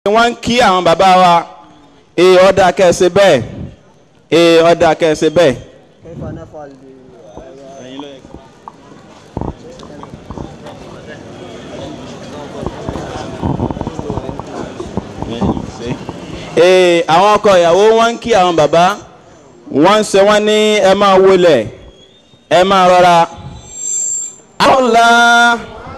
wọ́n ń kí àwọn bàbá wa ee ọ̀dà kẹsẹ̀ bẹ́ẹ̀ ee ọ̀dà kẹsẹ̀ bẹ́ẹ̀. كيف نفعل ee àwọn ọkọ ìyàwó wọ́n ń kí àwọn bàbá wọ́n ń ṣe wọ́n ní ẹ máa wọlé ẹ máa rọra. Allah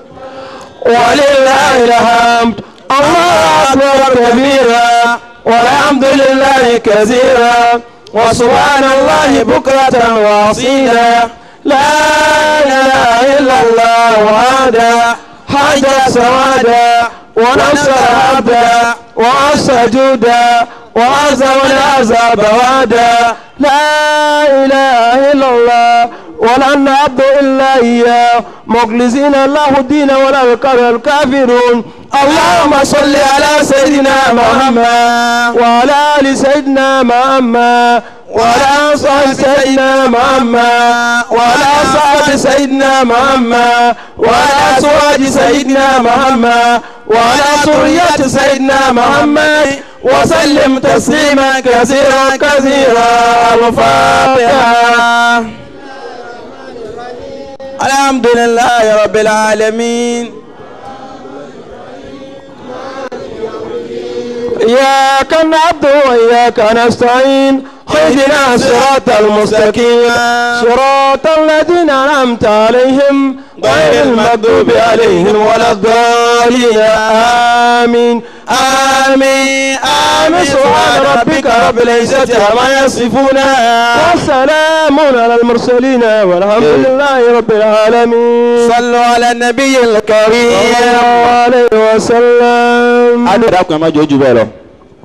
ولله الحمد الله أكبر كبيرا والحمد لله كثيرا وسبحان الله بكرة وأصيلا لا إله إلا الله وحده حج سوادا ونصر عبدا وعصى جودا وعزم العذاب وادا لا إله إلا الله ولا نعبد إلا إياه مخلصين الله الدين ولا يكره الكافرون اللهم صل على سيدنا محمد وعلى آل سيدنا محمد وعلى أنصار سيدنا محمد وعلى أصحاب سيدنا محمد وعلى أزواج سيدنا محمد وعلى ذرية سيدنا محمد وسلم تسليما كثيرا كثيرا الفاتحة الحمد لله رب العالمين إياك نعبد وإياك نستعين اهدنا الصراط المستقيم صراط الذين أنعمت عليهم غير المغضوب عليهم ولا الضالين آمين آمين آمين سبحان ربك رب العزة عما يصفون والسلام على المرسلين والحمد لله رب العالمين صلوا على النبي صلى الكريم الله عليه وسلم adúlá kan má jòjú bẹ́ẹ̀ lọ.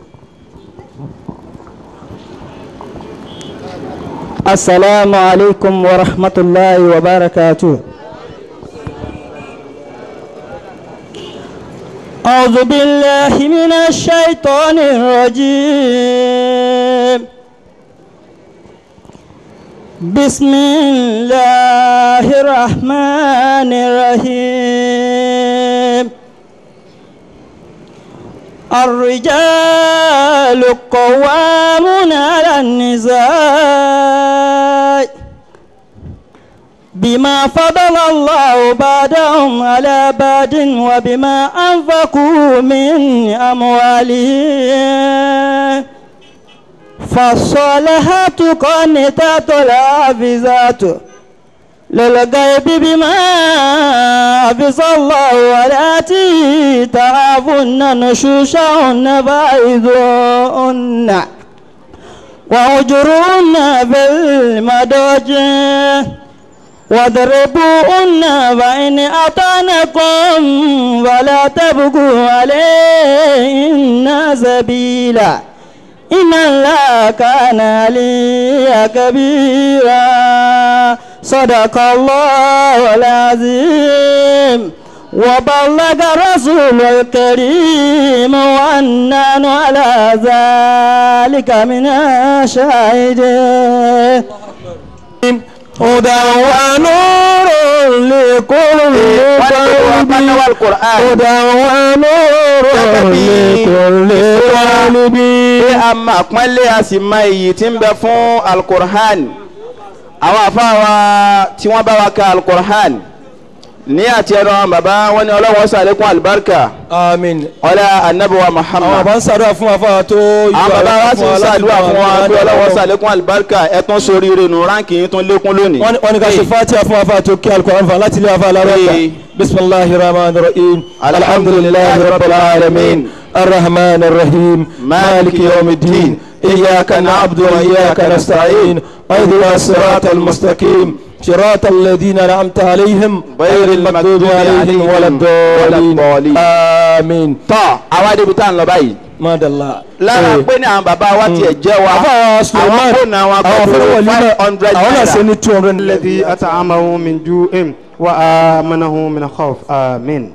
السلام عليكم ورحمة الله وبركاته أعوذ بالله من الشيطان الرجيم بسم الله الرحمن الرحيم الرجال قوامون على النساء بما فضل الله بعدهم على بعد وبما أنفقوا من أموالهم فالصالحات قانتات الحافظات للغيب بما حفظ الله والتي تعافن نشوشهن فائذوهن وأجرهن في المضاجع واضربوهن فإن أطعنكم فلا تبغوا عليهن سبيلا إن الله كان عليا كبيرا صدق الله العظيم وبلغ رسول الكريم وأنان على ذلك من الشاهدين هدى ونور لكل قلب هدى ونور لكل قلب pé a mọ àpọ́nlé a sì mọ iyì tí ń bẹ fún alukur'an àwọn afáwa tí wọ́n bá wa ka alukur'an ní àti ẹnu àwọn bàbá wọn ni ọlọ́wọ́ sàlékún alibarika àmín ọlá anabiwa àwọn muhammad àbá ń ṣàdúrà fún afáwa tó àwọn bàbá wa sì ń ṣàdúrà fún wa pé ọlọ́wọ́ sàlékún alibarika ẹ tún sórí rinu ránkì yín tún lékún lónìí. wọ́n ní- wọ́n ní ká ṣe fatiha fún afáwa tó kí alukóran fún láti ilé afáwa lárọ́ta Ee. bisimilahi rahman rahim alhamdulilahi rabbil alamin الرحمن الرحيم مالك يوم الدين إياك نعبد وإياك نستعين اهدنا الصراط المستقيم صراط الذين أنعمت عليهم غير المغضوب عليهم ولا الضالين آمين tọ́ àwa débi tá à ń lọ báyìí. ما دلّا lára pé ní àwọn bàbá wa tiẹ̀ jẹ́ wa àfáà Suleiman àwọn fóònù àwọn àwọn akọ̀tún afẹ́rẹ́ five wọ̀lú hundred náà àwọn náà ṣe naira. ní two hundred الذي أطعمه من جوع وآمنه من خوف آمين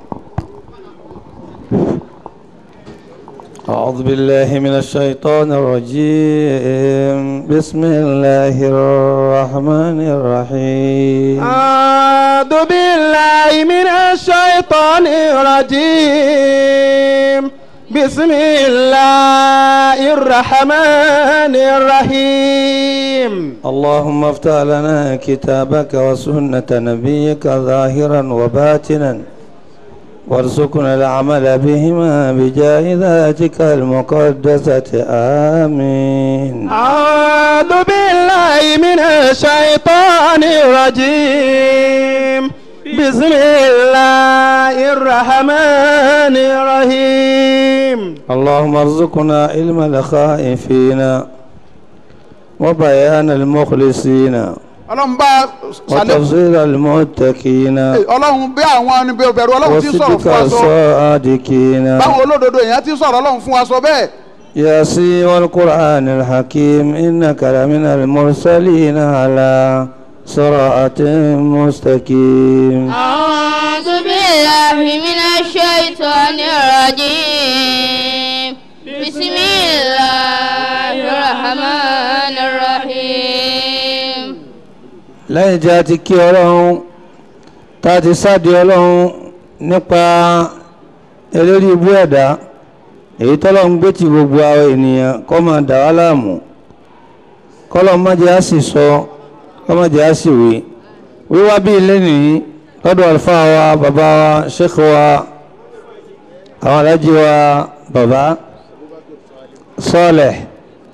أعوذ بالله من الشيطان الرجيم بسم الله الرحمن الرحيم أعوذ بالله من الشيطان الرجيم بسم الله الرحمن الرحيم اللهم افتح لنا كتابك وسنة نبيك ظاهرا وباطنا وارزقنا العمل بهما بجاه ذاتك المقدسة آمين أعوذ بالله من الشيطان الرجيم بسم الله الرحمن الرحيم اللهم ارزقنا علم الخائفين وبيان المخلصين ọlọ́run bá ṣàlékún وتفصيل المتقين ọlọ́run bí àwọn ẹni bẹ̀rù ọlọ́run ti sọ̀rọ̀ وصدق fún wa sọ الصادقين báwọn olódodo èèyàn ti sọ̀rọ̀ ọlọ́run fún wa sọ bẹ́ẹ̀ ياسين والقرآن الحكيم إنك لمن المرسلين على صراط مستقيم أعوذ بالله من الشيطان الرجيم بسم الله الرحمن الرحيم lẹ́yìn tí a ti kí ọlọ́run tá a ti sáde ọlọ́run nípa eléré ibú ẹ̀dá èyí tọ́lọ́run gbé ti gbogbo àwọn ènìyàn kọ́ máa dà wá láàmú kọ́lọ́ má jẹ́ á sì sọ kọ́ má jẹ́ á sì wí wíwá bí ilé nìyí lọ́dọ̀ àlùfáà wa bàbá wa sheikh wa àwọn alájí wa bàbá sọ́ọ̀lẹ̀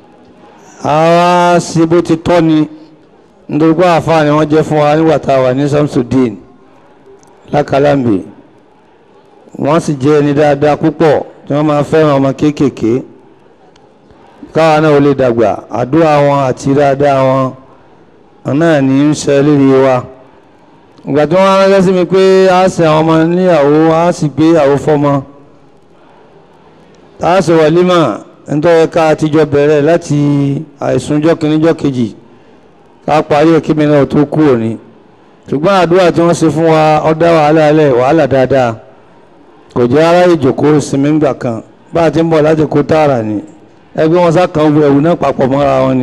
àwa sí bó ti tọ́ ni nítorí pé àfáà ni wọ́n jẹ́ fún wa nígbà tá a wà ní Samsudeen lákàlámbì wọ́n sì jẹ́ ẹni dáadáa púpọ̀ tí wọ́n máa fẹ́ràn ọmọ kéékèèké káwa náà ò lè dàgbà àdúrà wọn àti dáadáa wọn náà ní í ṣe lérí wa ìgbà tí wọ́n ránṣẹ́ sí mi pé a ṣe àwọn ọmọ níyàwó a sì gbé ìyàwó fọ́mọ tá a ṣe wàlímà nítorí ká àtijọ́ bẹ̀rẹ̀ láti àìsùnjọ́ kìíníjọ́ kejì ká parí òkè mi náà tó kú òní ṣùgbọ́n àdúrà tí wọ́n ṣe fún wa ó dá wàhálà alẹ́ wàhálà dáadáa kò jẹ́ ara ìjòkó sinmi ńgbà kan bá a ti ń bọ̀ láti kó tààrà ni ẹgbẹ́ wọn sá kan wọ ẹ̀wù náà papọ̀ mọ́ra wọn ni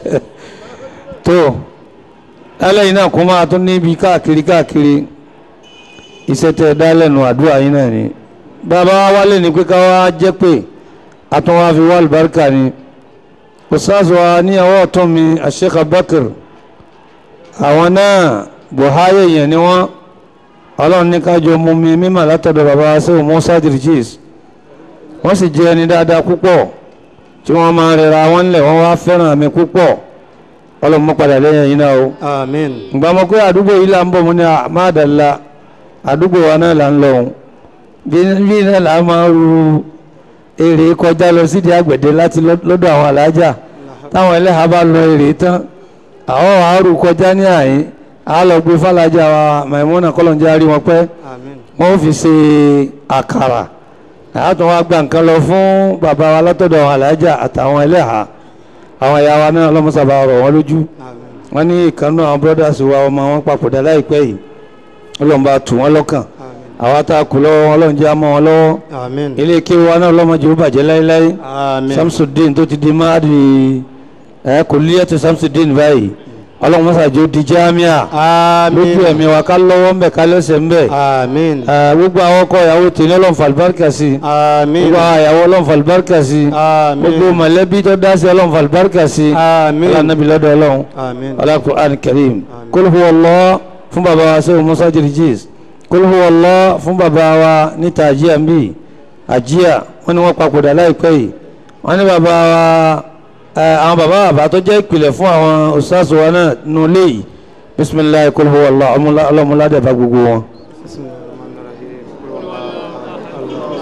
tó lálẹ́yìn náà kó máa tún níbi káàkiri káàkiri iṣẹ́ tẹ́ ẹ dá lẹ́nu àdúrà yín náà ni bàbá wa wálé ni pé ká wá jẹ́ pé àtúnwá fi wá àlùbáríkà ni ustaz wa ní ọwọ́ ọ̀tún mi Sheikh Abubakar àwọn náà buhari èèyàn ni wọ́n ọlọ́run ní kájọ mú mi mímọ̀ látọ̀dọ̀ bàbá sẹ́wọ̀n musa dirigis wọ́n sì jẹ́ ẹni dáadáa púpọ̀ tí wọ́n máa rẹra wọn lẹ̀ wọ́n wá fẹ́ràn mi púpọ̀ ọlọ́run mọ́ padà lẹ́yìn yìí náà o آمين ìgbà mọ̀ pé àdúgbò yìí là ń bọ̀ mú ní àmàdàlá àdúgbò wa náà là ń lọ òun bí bí náà là á máa ru èrè kọjá lọ sídìí àgbẹ̀dẹ láti lọ- lọ́dọ̀ àwọn alájà táwọn ẹlẹ́hàá bá lọ èrè tán àwọn àárò kọjá ní àyín a lọ gbé fàlájà wa Maimuna kọlọ̀njẹ́ àrí wọn pẹ́ آمين wọ́n fi ṣe àkàrà àtún wa gba nǹkan lọ fún bàbá wa látọ̀dọ̀ àwọn alájà àtàwọn ẹlẹ́hàá àwọn ìyá wa náà lọ́mọ́sàbà rọ̀ wọ́n lójú آمين wọ́n ní ìkànnú àwọn brothers wa ọmọ wọn papòdà láìpẹ́ yìí ọlọ́run bá tù wọ́n lọ́kàn àwa tá a kù lọ́wọ́ wọn ọlọ́run jẹ́ àmọ́ wọn lọ́wọ́ آمين ilé kéwù wa náà ọlọ́mọdé ó bàjẹ́ láéláé آمين Samsudeen tó ti di máàdì ẹ kò líyàtọ̀ Samsudeen báyìí ọlọ́run mọ́sàájú di jámíà lójú آمين ẹ̀mí wa ká lọ́wọ́ ńbẹ̀ ká lẹ́sẹ̀ ńbẹ̀ آمين ẹ gbogbo àwọn ọkọ ìyàwó tèmi ọlọ́run fàlùbáríkà sí آمين gbogbo àwọn ìyàwó ọlọ́run fàlùbáríkà sí gbogbo آمين mọ̀lẹ́bí tó dá sí ọlọ́run fàlùbáríkà sí آمين ọlọ́run lọ́dọ̀ ọlọ́run آمين Al-Qur'an Karim kul huwa Allah fún bàbá wa sẹ́wọ̀n Musa Jirjis kul huwa Allah fún bàbá wa níta àjíà ń bì àjíà wọ́n ní wọ́n papòdà láìpẹ́ yìí wọ́n ní bàbá wa ẹ, àwọn bàbá bàbá tó jẹ́ ìpìlẹ̀ fún àwọn ustaz wa náà nù léyìí bisimilayi kul huwa Allah ọmọlá- ọlọ́mọládé bá gbogbo wọn. بسم الله الرحمن الرحيم قل هو الله أحد، الله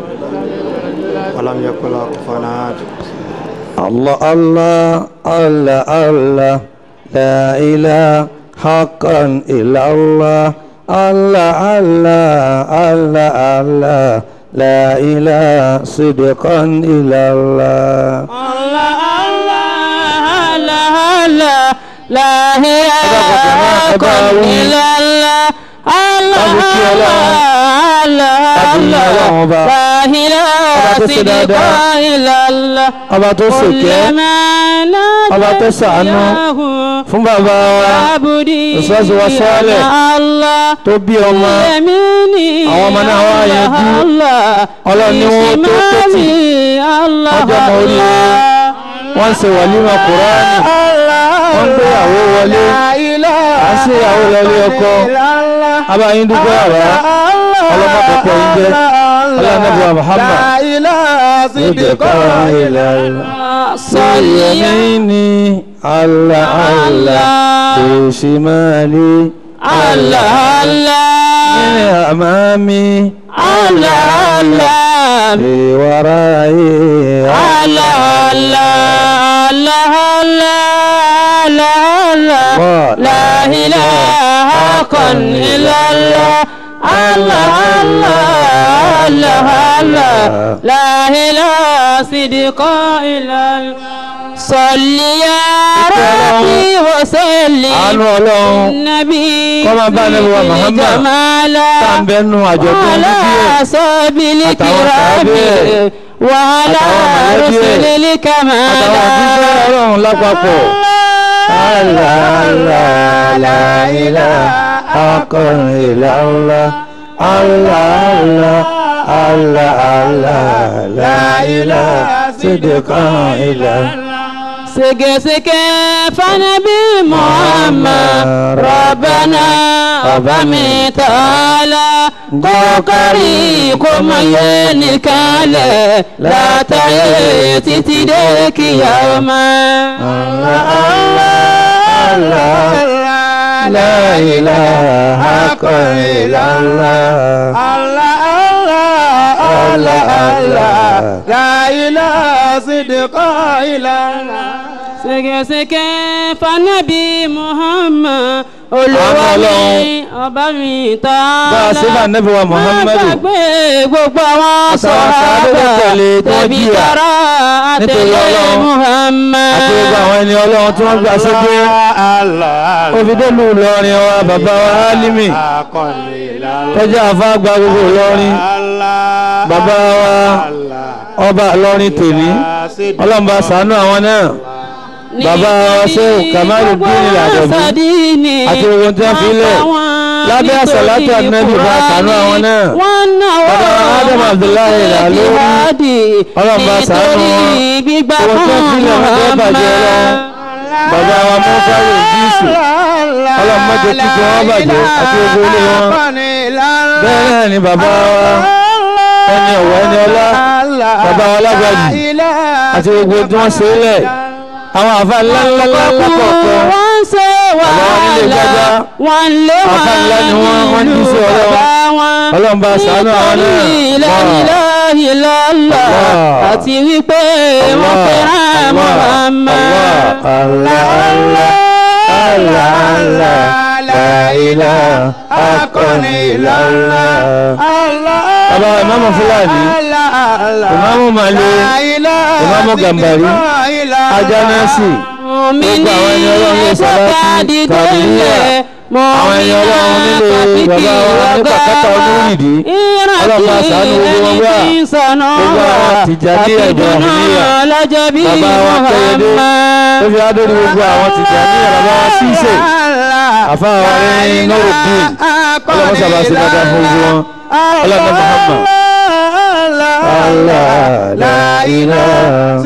الصمد، ولم يكن له كفوا أحد Allah Allah Allah Allah la ilaha haqqan illa Allah Allah Allah Allah Allah la ilaha sidqan illa Allah. Allah Allah Allah Allah la ilaha illallah Láti kí Ọlọ́run. Láti yin Ọlọ́run ọba. Ọba tó ṣe dáadáa. Ọba tó ṣèkẹ́. Ọba tó ṣàánú fún bàbá wa. Ustaz wa Saleh. Tó bí ọmọ. Àwọn ọmọ náà wá yanjú. Ọlọ́run ni wọ́n tó tètè. Ọjọ́ ọmọ oríire. Wọ́n ń ṣe wàlímà Kùránì. Wọ́n ń gbéyàwó wọlé. À ń ṣe ìyàwó lọlé ọkọ. Abáyín dúpẹ́ àrá. Ọlọ́mọ pọ̀pọ̀ yín jẹ́. Ọlọ́mọdé Muhammad. Yamini Allah Allah Bishimali Allah Allah Amami Allah Allah Biwarai Allah Allah Allah Allah Allah La ilaha illallah Allah Allah Allah Allah La ilaha sidqa illallah صل يا ربي وسلم Àánú Ọlọ́run النبي Kó máa bá Ànábì wa Muhammad. جمالا tá ń bẹnu àjọ̀dún وعلى bíbí ẹ̀. أصحاب Àtàwọn الكرام sàábé ẹ̀. وعلى Àtàwọn mọ̀lẹ́bí ẹ̀. رسل àtàwọn الكمال òjíṣẹ́ Ọlọ́run lápapọ̀. Allah Allah la ilaha illallah Allah Allah Allah Allah la ilaha sidqan illallah. ségesèké fanabi muhammad rabbana ọba mi tààlà kọ́kọ́rì kò mọ yé nìkanlẹ̀ látàyè títí dé kíyàmá. La ilaha illallah. Allah Allah. La ilaha sidqa illallah. ségesèké fanabi muhammad olùwà Àánú mi ọba mi tààlà. Bá a ṣe bá Ànábì wa Muhammadu. má gbàgbé gbogbo àwọn Àtàwọn sàhábà tó tẹ̀lé tí wọ́n tẹ̀bí jìyà tara nítorí àtẹ̀lé Ọlọ́run. muhammad. Àti gbogbo àwọn ẹni Ọlọ́run tí wọ́n gbà sókè. Òfìdélù Ìlọrin wa bàbá wa Álímì. Tọ́jú àfa gba gbogbo Ìlọrin. Bàbá wa ọba Ìlọrin tèmi. Ọlọ́run bá ṣàánú àwọn náà. Bàbá wa Ṣéhù Kamaluddin Al-Adabi. Àti gbogbo tí wọ́n fi lẹ̀. Lábẹ́ àsàlátù Ànábì bá ṣàánú àwọn náà. Bàbá wa Adam Abdullahi Al-Alori. Ọlọ́run bá ṣàánú wọn. gbígbà Owó tí wọ́n fi lẹ̀ wọ́n fẹ́ bàjẹ́ lọ. Bàbá wa Mọ́fárò Jísù. Ọlọ́run má jẹ́ kíkọ́ wọn bàjẹ́ àti gbogbo ilé wọn. Bẹ́ẹ̀ náà ni bàbá wa ẹni ọ̀wọ́ ẹni ọlá bàbá wa lágbàjì àti gbogbo tí wọ́n ṣe é lẹ̀. Àwọn àfa ńláńlá lápapọ̀ wọ́n ń ṣe nílé wàhálà gbájá. wọ́n lé wọn Àfáà ńlá ni wọ́n, wọ́n ní sí Ọlọ́run. Ọlọ́run bá ṣàánú àwọn náà. ìlàlá Allah. àti wípé wọ́n fẹ́ràn Muhammad. Allah Allah Allah Allah la ilaha illallah. Bàbá ìmáàmù Fúlàní, ìmáàmù Màlé, ìmáàmù Gàmbàrí, Ajánásì, gbogbo àwọn ẹni Ọlọ́run lè sàlátì Kàdíríyà, àwọn ẹni Ọlọ́run nílé bàbá wa ní pàkátà Olúrìdí, Ọlọ́run bá ṣàánú gbogbo wọn wá. Gbogbo àwọn Tìjàníyà Ìbráhímíyà, bàbá wa Kẹ́yẹdé, ó fi adóri gbogbo àwọn Tìjàníyà bàbá wa Sísè, àfa wa ní Nuruddin, Ọlọ́run sábà sí dáadáa fún gbogbo wọn. Ọlọ́run Muhammad. Allah la ilaha.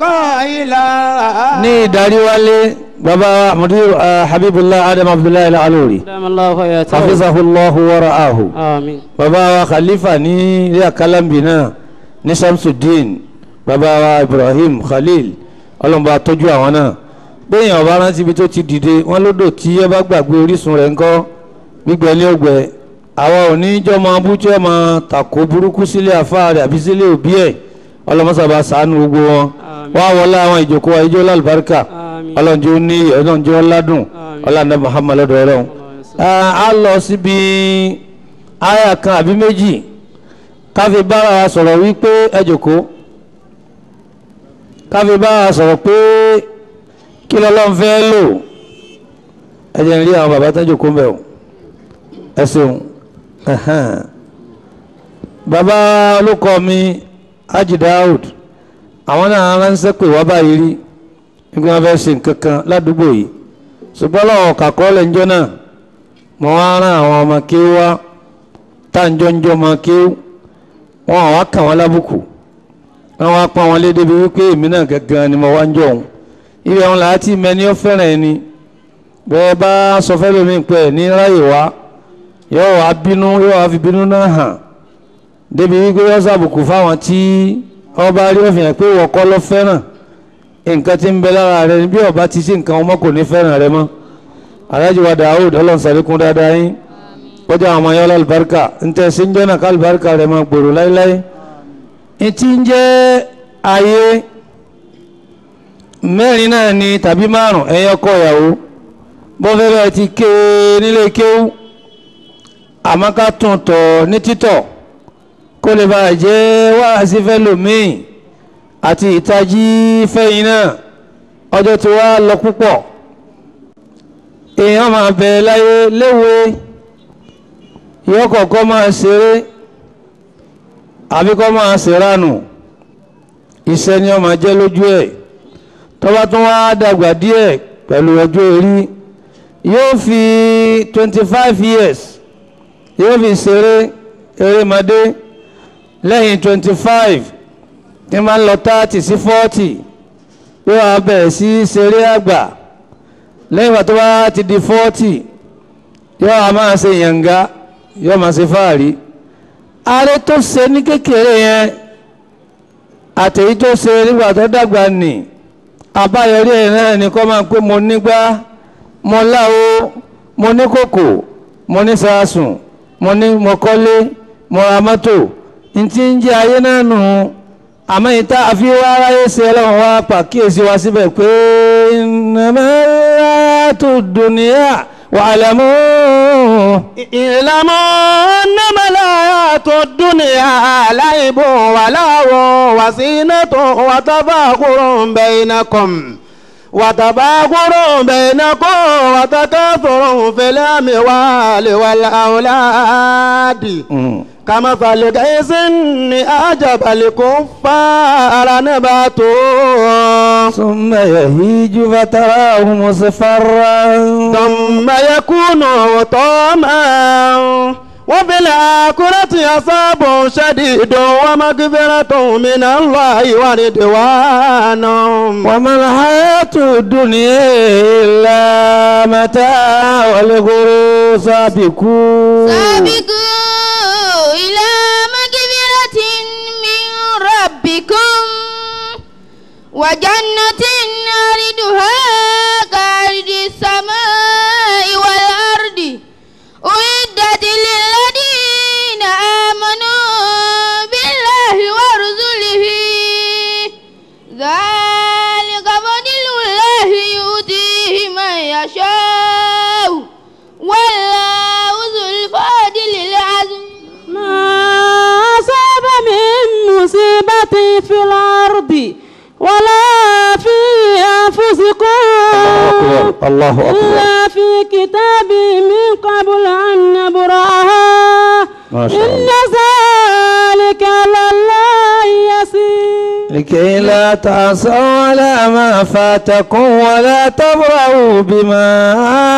Ní ìdarí wálé, bàbá wa Mudir ah, Habibullah Adam Abdullahi Al-Alori, hafizahullahu wa ra'ahu. Àmín. Bàbá wa Khalifa ní ilé Akalambi náà ní Shamsuddin, bàbá wa Ibrahim Khalil, ọlọ́mọba tọ́jú àwọn náà. Bẹ́ẹ̀yàn ọba rántí ibi tó ti dìde, wọ́n lódò tí ẹ bá gbàgbé orísun rẹ̀ ńkọ́ gbígbẹ́ ní ọgbẹ́. Àwa ò ní jọ́ máa bú tí ó máa tàkó burúkú sílé àfáà rẹ̀ àbí sílé òbí ẹ̀. Ọlọ́mọsàbà ṣàánú gbogbo wọn. Wá wọlé àwọn ìjókòó wa ijó lálùbáríkà. Àmín. Ọlọ́njọ́ ní ọlọ́njọ́ ládùn. Ọlọ́nà Muhammad lọ́dọ̀ ọlọ́run. A lọ síbi aya kan àbí méjì káfí bára wa sọ̀rọ̀ wípé ẹ jókòó káfí bára wa sọ̀rọ̀ pé kí lọ́lọ́run fẹ́ lò ẹ jẹ́ n rí àwọn bàbá tán jókòó mbẹ́ o ẹ ṣeun Ẹ̀hẹ́n. bàbá olùkọ́ mi Haji Daud àwọn náà ránṣẹ́ pé wá báyìí rí nígbà wọn fẹ́ ṣe nǹkan kan ládùúgbò yìí ṣùgbọ́n lọ́wọ́ kàkọ́ọ́lẹ̀ ńjọ́ náà mo wá rán àwọn ọmọ kéwú wá táǹjọ́ ńjọ́ ọmọ kéwú wọn àwa kàn wọ́n lábùkù wọn wá pọ́n wọn léde bí wípé èmi náà gangan ni mo wá ń jọ òun ibẹ̀ wọn làá tí mẹni ó fẹ́ràn ẹni bẹ́ẹ̀ bá sọ fẹ́ lómi pẹ́ ní ráyè wá yóò wá bínú yóò wá fi bínú náà hàn débi wípé yóò sàbùkù fáwọn tí ọba rí òfin hàn pé wọ́n kọ́ ló fẹ́ràn nǹkan tí ń bẹ lára rẹ bí ọba ti sí nǹkan ọmọ kò ní fẹ́ràn rẹ mọ́ aláàjì wa Daoud ọlọ́run sàlékún dáadáa yín kọjá àwọn ọmọ yọlá alibarika ntẹ sí ń jẹ́ náà ká alibarika rẹ máa gbòòrò láéláé etí ń jẹ́ ayé mẹ́rin náà ni tàbí márùn ẹ̀yọ́ kọ ìyàwó bọ́fẹ́fẹ́ ti ké nílé kéwú àmọ́ ká tún tọ̀ ní títọ̀ kó lè bá jẹ́ wáàsí fẹ́ lòmíì àti ìtají fẹ́yìn náà ọjọ́ tí wàá lọ púpọ̀ èèyàn máa bẹ̀ láyé léwe yóò kọ̀ọ̀kan máa ṣeré àbí kọ́ máa ṣèrànù iṣẹ́ ni ó máa jẹ́ lójú ẹ̀ tọ́ba tún wá dàgbà díẹ̀ pẹ̀lú ọjọ́ orí yóò fi twenty five years yóò fi ṣeré erémadé lẹ́yìn twenty five tí máa ń lọ thirty sí forty yóò wá bẹ̀rẹ̀ sí ṣeré àgbà lẹ́yìn ìgbà tó bá ti di forty yóò wá máa ṣe yànga yóò máa ṣe fáàrí ààrẹ tó ṣe ní kékeré yẹn àtẹ̀yí tó ṣe nígbà tó dàgbà nì àbáyọrí ẹ̀ náà ni kọ́ máa pé mo nígbà mo láwo mo ní kòkò mo ní sàásùn mo ní mo kọ́lé mo ra mọ́tò ntí ń jẹ́ ayé náà nù àmọ́ ìta àfi wá aráyé ṣe ọlọ́run wá pàkíyèsí wa síbẹ̀ pé ìnàmẹ́rẹ́ tó dùnìyà wa'lamu. ìlàmọ́ nàmàlà tó dúnìyà láìbò wà láwọ̀ wàsínàtò wàtàbàkùrọ̀ bainakum wàtàbàkùrọ̀ bainakum wàtàkàfùrọ̀ fil amwali wal awladi. كمثل غيث أعجب الكفار نباته ثم يهيج فتراه مصفرا ثم يكون طعما وفي الآخرة عذاب شديد ومغفرة من الله ورضوان وما الحياة الدنيا إلا متاع الغرور سابقون سابقوا إلى مغفرة من ربكم وجنة عرضها كعرض السماء والأرض أعدت للذين آمنوا بالله ورسله ذلك فضل الله يؤتيه من يشاء والله ذو الفضل العظيم ما أصاب من مصيبة في الأرض ولا في أنفسكم الله أكبر إلا في كتاب من قبل أن نبرأها ما شاء إن ذلك على الله يسير لكي لا تعصوا على ما فاتكم ولا تبرأوا بما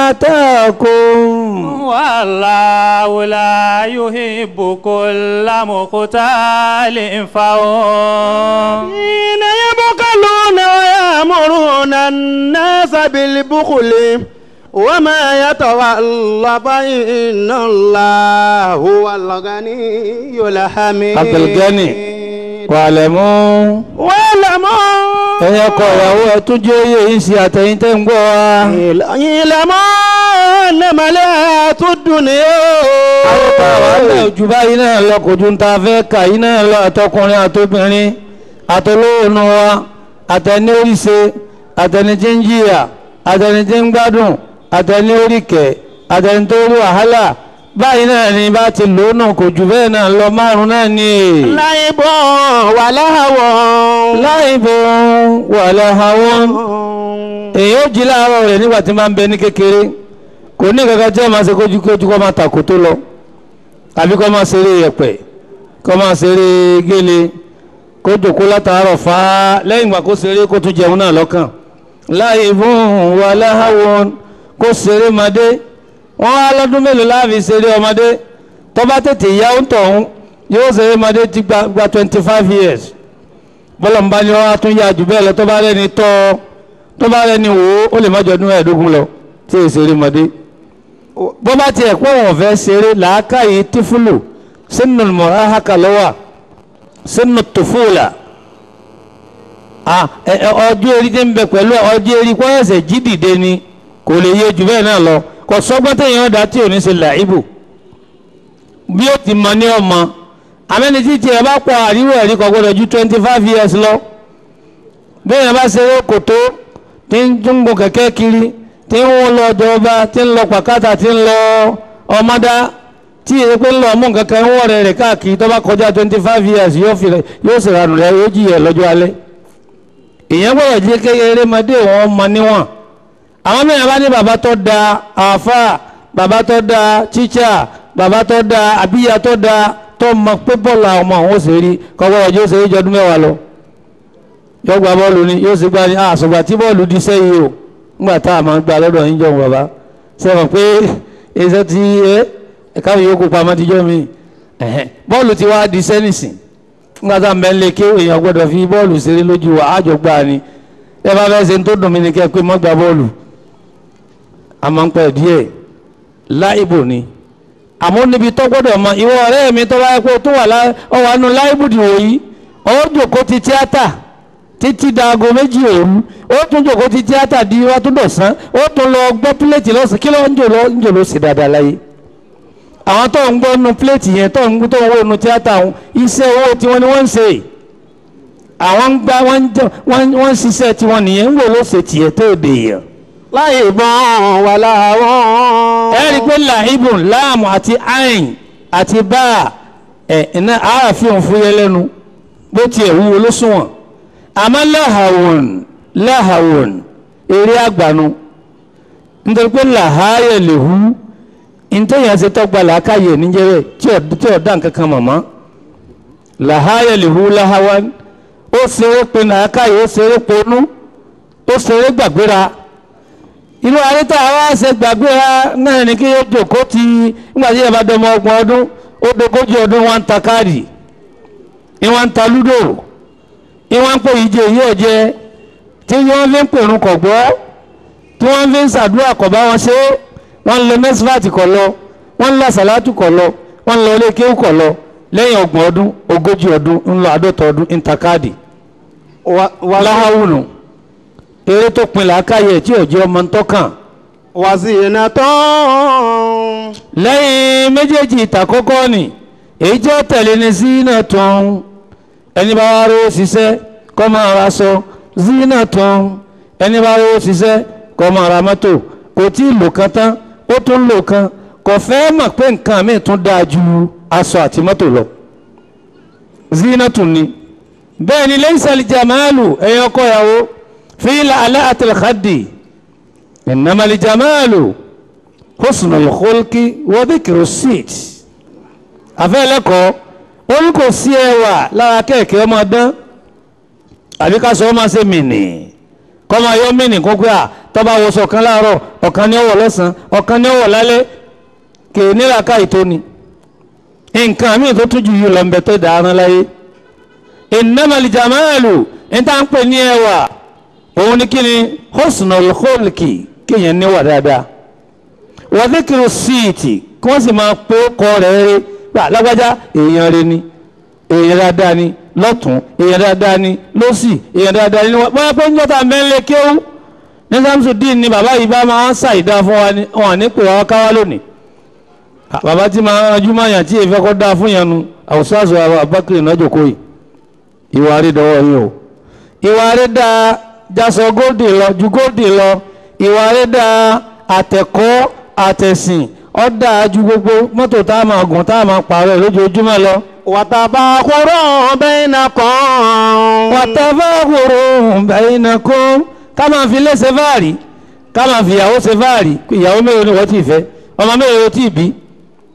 آتاكم والله لا يحب كل مختال فخور حين يبخلون ويأمرون الناس بالبخل وما يتولى فإن الله هو الغني الحميد عبد الغني. واعلموا واعلموا ẹ̀yin ọkọ ìyàwó ẹ tún jẹ́ oyè yìí sí àtẹ̀yìn tẹ́ ń gbọ́ wa. اعلموا إنما الحياة الدنيا àwòkọ́ àwọn àgbẹ̀ òjò báyìí náà lọ kò ju ta fẹ́ kà yìí náà lọ àtọkùnrin àtobìnrin àtolóònù wa àtẹni oríṣe àtẹni tí ń jìyà àtẹni tí ń gbádùn àtẹni oríkẹ̀ àtẹni tó rí wàhálà báyìí náà ni bá ti lò ó náà kò jù bẹ́ẹ̀ náà lọ márùn náà ni. لعب ولهو láìbò wàlẹ̀ àwọn èyí ó jí láàárọ̀ rẹ̀ nígbà tí máa ń bẹ ní kékeré kò ní kankan tí ẹ máa ṣe kójúkójú kó máa tàkó tó lọ tàbí kọ́ máa ṣeré yẹ̀pẹ̀ kọ́ máa ṣeré gélé kó jòkó látàárọ̀ fà á lẹ́yìn ìgbà kó ṣeré kó tún jẹun náà lọ́kàn láàyè fún wa láhàwọn kó ṣeré madé wọ́n á lọ́dún mélòó láàfin ṣeré ọmọdé tó bá tètè yá ń tọ̀hún yóò ṣeré madé ti gba gba twenty five years bọ́lá ń bá ní wọ́n á tún yá jù bẹ́ẹ̀ lọ tó bá rẹ́ni tọ́ tó bá rẹ́ni wò ó ó lè má jọ ọdún ẹ̀ẹ́dógún lọ tí èsì ṣeré madé bó bá tiẹ̀ pé wọn fẹ́ ṣeré làákàyè tífúlù sínú mọ̀ráhàkà lọ́wọ́ sínú tòfúlà ọjọ́ eré tí ń bẹ pẹ̀lú ọjọ́ eré kọ́ ẹ̀sẹ̀ jí dìde ni kò lè yé jù bẹ́ẹ̀ náà lọ kò sọ́gbọ́n téèyàn dá tí ò ní ṣe làíbù bí ó ti mọ ní ọmọ àmẹ́ni tí tiẹ̀ bá pọ̀ àríwò ẹ̀rí kò gbọ́dọ̀ ju twenty five years lọ bí èèyàn bá ṣeré kòtó tí ń gun kẹ̀kẹ́ kiri tí ń wọ́n lọ jọba tí ń lọ pàkátà tí ń lọ ọmọdá tí èyí pé ń lọ ọmọ nǹkan kan ń wọ̀ rẹ̀ rẹ̀ káàkiri tó bá kọjá twenty five years yóò fi yóò sì ranù rẹ̀ yóò jìyà lọ́jọ́ alẹ́ èèyàn gbọ́dọ̀ jẹ́ kékeré mọdé wọn mọ níwọ̀n àwọn mẹ́rin bá ní bàbá tó da àáfà bàbá tó da tíṣà bàbá tó da àbíyá tó da tó mọ pé bọ́ọ̀lù àwọn ọmọ àwọn ò sì rí kọ́kọ́ ọjọ́ ó sì rí jọdún mẹ́wàá lọ yóò gba bọ́ọ̀lù ni yóò sì gba ní àṣùgbà tí bọ́ọ̀lù di sẹ́yìn o ńgbà tá a máa ń gba lọ́dọ̀ yín jọ̀hún bàbá sẹ́wọ̀n pé iṣẹ́ ti ẹ ẹ̀ka yòókù pamọ́ ti jọ́ mi bọ́ọ̀lù ti wá di sẹ́nìsìn ńgbà tá a mẹ́ lé ké èèyàn gbọ́dọ̀ fi bọ́ọ̀lù ṣeré lójú wa àjọ gbà ni ẹ bá fẹ́ ṣe tó dùn mí ni kẹ́ pé mọ́ gba bọ́ọ̀lù a máa ń pẹ́ díẹ̀ láìbò ni àmọ́ níbi tó gbọ́dọ̀ mọ ìwọ ọ̀rẹ́ mi tó bá yẹ kó tó wà ọwọ́ àánú láìbò dìwò yìí ó jòkó ti tíátà títí daago méjì òru ó tún jòkó ti tíátà di wá tún dọ̀sán ó tún lọ gbọ́ pílẹ̀tì lọ́sàn kí ló ń jò lọ ń jò ló sì dáadáa láyé àwọn tó ń gbọ́ nu pílẹ̀tì yẹn tó ń tó ń wò nu tíátà wọn iṣẹ́ owó tiwọn ni wọ́n ń ṣe àwọn ń gbá wọ́n ń ṣiṣẹ́ tiwọn nìyẹn ń wò ló ṣe tiẹ̀ tó dè yẹn. láyé bọ́n wà láwọn. ẹ rí i pé làhíbùn láàmù àti ain àti báà ẹ̀ iná àáfíà fúyẹ́ lẹ́nu bó tiẹ̀ wúwo ló sunwọ̀n àmọ́ láhàwọ̀n láhàwọ̀n eré àgbànú nítorí pé làháyẹ̀ lè hu ntẹ́yìn ṣe tọ́gba làákàyè níjẹ́rẹ́ tí ọ̀ dá nǹkan kan mọ̀mọ́ làháyẹ̀ lè hu láhàwọ̀n ó ṣeré pe làákàyè ó ṣeré ponú ó ṣeré gbàgbéra inú àríta àwa ṣe gbàgbéra náà ní kí yóò jòkó ti nígbà tí yàrá dọmọ ọgbọ̀n ọdún ó dogójì ọdún wọn ń ta káàdì ìwọ̀n ń ta lúdò ìwọ̀n ń pè ìje yìí ọ̀jẹ́ tí wọ́n fi ń pèrún kọ̀ gbọ́ tí wọ́n fi ń ṣàdúrà kọ̀ bá wọn ṣe wọ́n ń lọ mẹ́sífàtì kọ̀ lọ wọ́n ń lọ sàlátù kọ̀ lọ wọ́n ń lọ ilé kéwù kọ̀ lọ lẹ́yìn ọgbọ̀n ọdún ogójì ọdún ń lọ àádọ́ta ọdún ń ta káàdì láhàwùnù eré tó pin làákàyè tí ọjọ́ ọmọ ń tọ́kàn. wàzìnà tán. lẹ́yìn méjèèjì ìtàkọ́kọ́ ni èyí tí ó tẹ̀lé ní zina tán ẹni bá wá rówó ṣiṣẹ́ kó máa ra aṣọ zina tán ẹni bá rówó ṣiṣẹ́ kó máa ra mọ́tò kò tí ì lò kan tán ó tún lò kan kò fẹ́ mọ̀ pé nǹkan mi tún dáa ju aṣọ àti mọ́tò lọ zina tún ni bẹ́ẹ̀ ni lẹ́yìn sàlì jamalu ẹ̀yọ́ kọ́ ìyàwó fíìlà alẹ́ àtẹlẹ́kàdì ìnàmàlì jamalu husnul khulqi wa dhikru sit àfẹ́lẹ́kọ̀ọ́ ó ní kò sí ẹwà lára kẹ̀kẹ́ ọmọ dán àbí ká sọ ọmọ ṣe mìnì kọ́ máa yọ mìnì kó pé à tọ́ba wọṣọ ọ̀kan láàárọ̀ ọ̀kan ní ọwọ́ lọ́sàn ọ̀kan ní ọwọ́ lálẹ́ kè nílà ká ìtóni nǹkan míì tó tún ju yìí lọ ń bẹ tó dáná láyé innamal jamalu níta ń pè ní ẹwà òun ni kí ni husnul khulqi kéèyàn níwà dáadáa wa dhikru síìtì kí wọ́n sì máa pé kọ́ rẹ̀ rí gbà lágbájá èèyàn rẹ̀ ni èèyàn dáadáa ni lọ́tún èèyàn dáadáa ni lọ́sì èèyàn dáadáa ni wọ́n bá pé ń jọ́ta mẹ́lẹ̀ kéwú ní Samsudeen ni bàbá yìí bá máa ń ṣàìdá fún wa ni wọn ní pè wá káwá lónìí bàbá tí máa ń ranjú máa yàn tí èèfẹ́ kọ́ dáa fún yẹn nu àwùsọ àṣọ àwọn abákiri náà jòkó yìí ìwà rí dọwọ́ yín o ìwà rí dáa jásọ góòdì lọ ju góòdì lọ ìwà rí dáa àtẹ̀kọ́ àtẹ̀sìn ó dáa ju gbogbo mọ́tò tá a máa gùn tá a máa pààrọ̀ lójoojúmọ́ lọ. wàtàbàkùrọ̀ bainakum. wàtàbàkùrọ̀ bainakum ká máa fi lé ṣe fáàrí ká máa fi ìyàwó ṣe fáàrí ìyàwó mélòó ni wọ́n ti fẹ́ ọmọ mélòó ló ti bí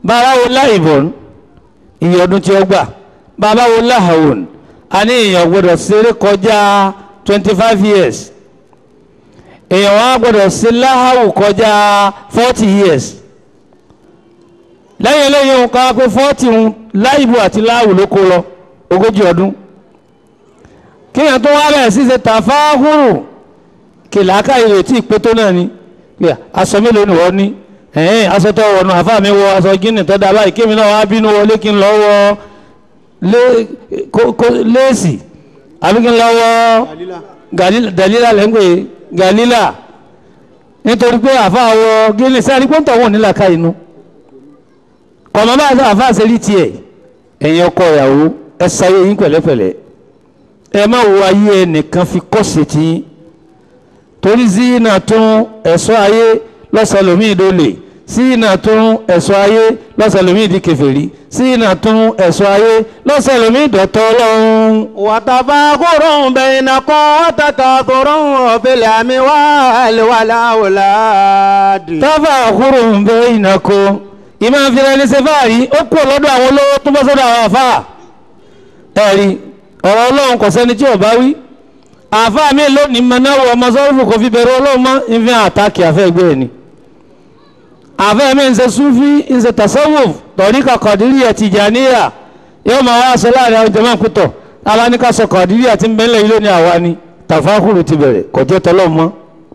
bàbá wo láìbọn iye ọdún tí ó gbà bàbá wo láhàwọn a ní èèyàn gbọdọ̀ ṣeré kọjá twenty five years èèyàn wa gbọdọ̀ ṣe láhàwù kọjá forty years lẹ́yìn eléyìí òun ká pé forty ń láìbù àti láhàwù ló kó lọ ogójì ọdún kíyàn tó wá bẹ̀rẹ̀ sí ṣe tàfáhùrù kìláàkà ìrètí ìpé tó náà ni pé aṣọ mélòó ni wọ́n ní ẹ̀ẹ́n aṣọ tó wọ̀nù àfáà mi wọ aṣọ gíní tó dáa báyìí kémi náà wá bínú wọlé kí n lọ wọ lé- kó- kó- léèsì àbí kí n lọ wọ Galila- dalila lẹ́ngbẹ̀ galila nítorí pé àfáà wọ gíní sẹ́ni pé ń tọ̀wọ̀n nílà ká inú kọ̀mọ́ bá àfáà ṣe rí tiẹ̀ ẹ̀yin ọkọ ìyàwó ẹ sáyé yín pẹ̀lẹ́pẹ̀lẹ́ ẹ má wo ayé ẹnìkan fi kọ́sì tí yín torí zina tún ẹ̀ṣọ́ ayé lọ́sọ̀lómìn dólè zina tún ẹ̀ṣọ́ ayé lọ́sọ̀lómìn di kèfèrí zina tún ẹ̀ṣọ́ ayé lọ́sọ̀lómìn dọ̀tọ̀ ọlọ́run. وتفاخر بينكم وتكاثر في الأموال والأولاد tábà àkúrò ń bẹ ìnàkó ìmọ̀ àfihàn ẹni ṣe fáàrí ó kú lọ́dọ̀ àwọn olówó tó bọ́ sọ́dọ̀ àwọn àfáà ẹ̀rí ọ̀rọ̀ ọlọ́run kò sẹ́ni tí ò bá wí àfáà mi lónìí mọ́náwó ọmọ sọ́rùfù kò fi bẹ̀rù ọlọ́run mọ́ ìfẹ́ àtàkì àfẹ́ ẹgbẹ́ ẹ̀ ni àfẹ́ mi ń ṣe súfí ń ṣe tasawuf tọ̀ríkà kọ̀dírí ẹ̀ tìjàníyà yóò máa wá aṣọ láàrin àwọn jẹ́mọ́ pítọ̀ abáníkà sọ kọ̀dírí àti mbẹ́lẹ̀ ilé ní àwa ni tàfákùrù ti bẹ̀rẹ̀ kọjọ́ tọ́lọ́ mọ́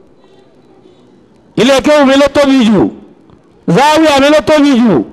ilé kéwù mi ló tóbi jù záwíà mi ló tóbi jù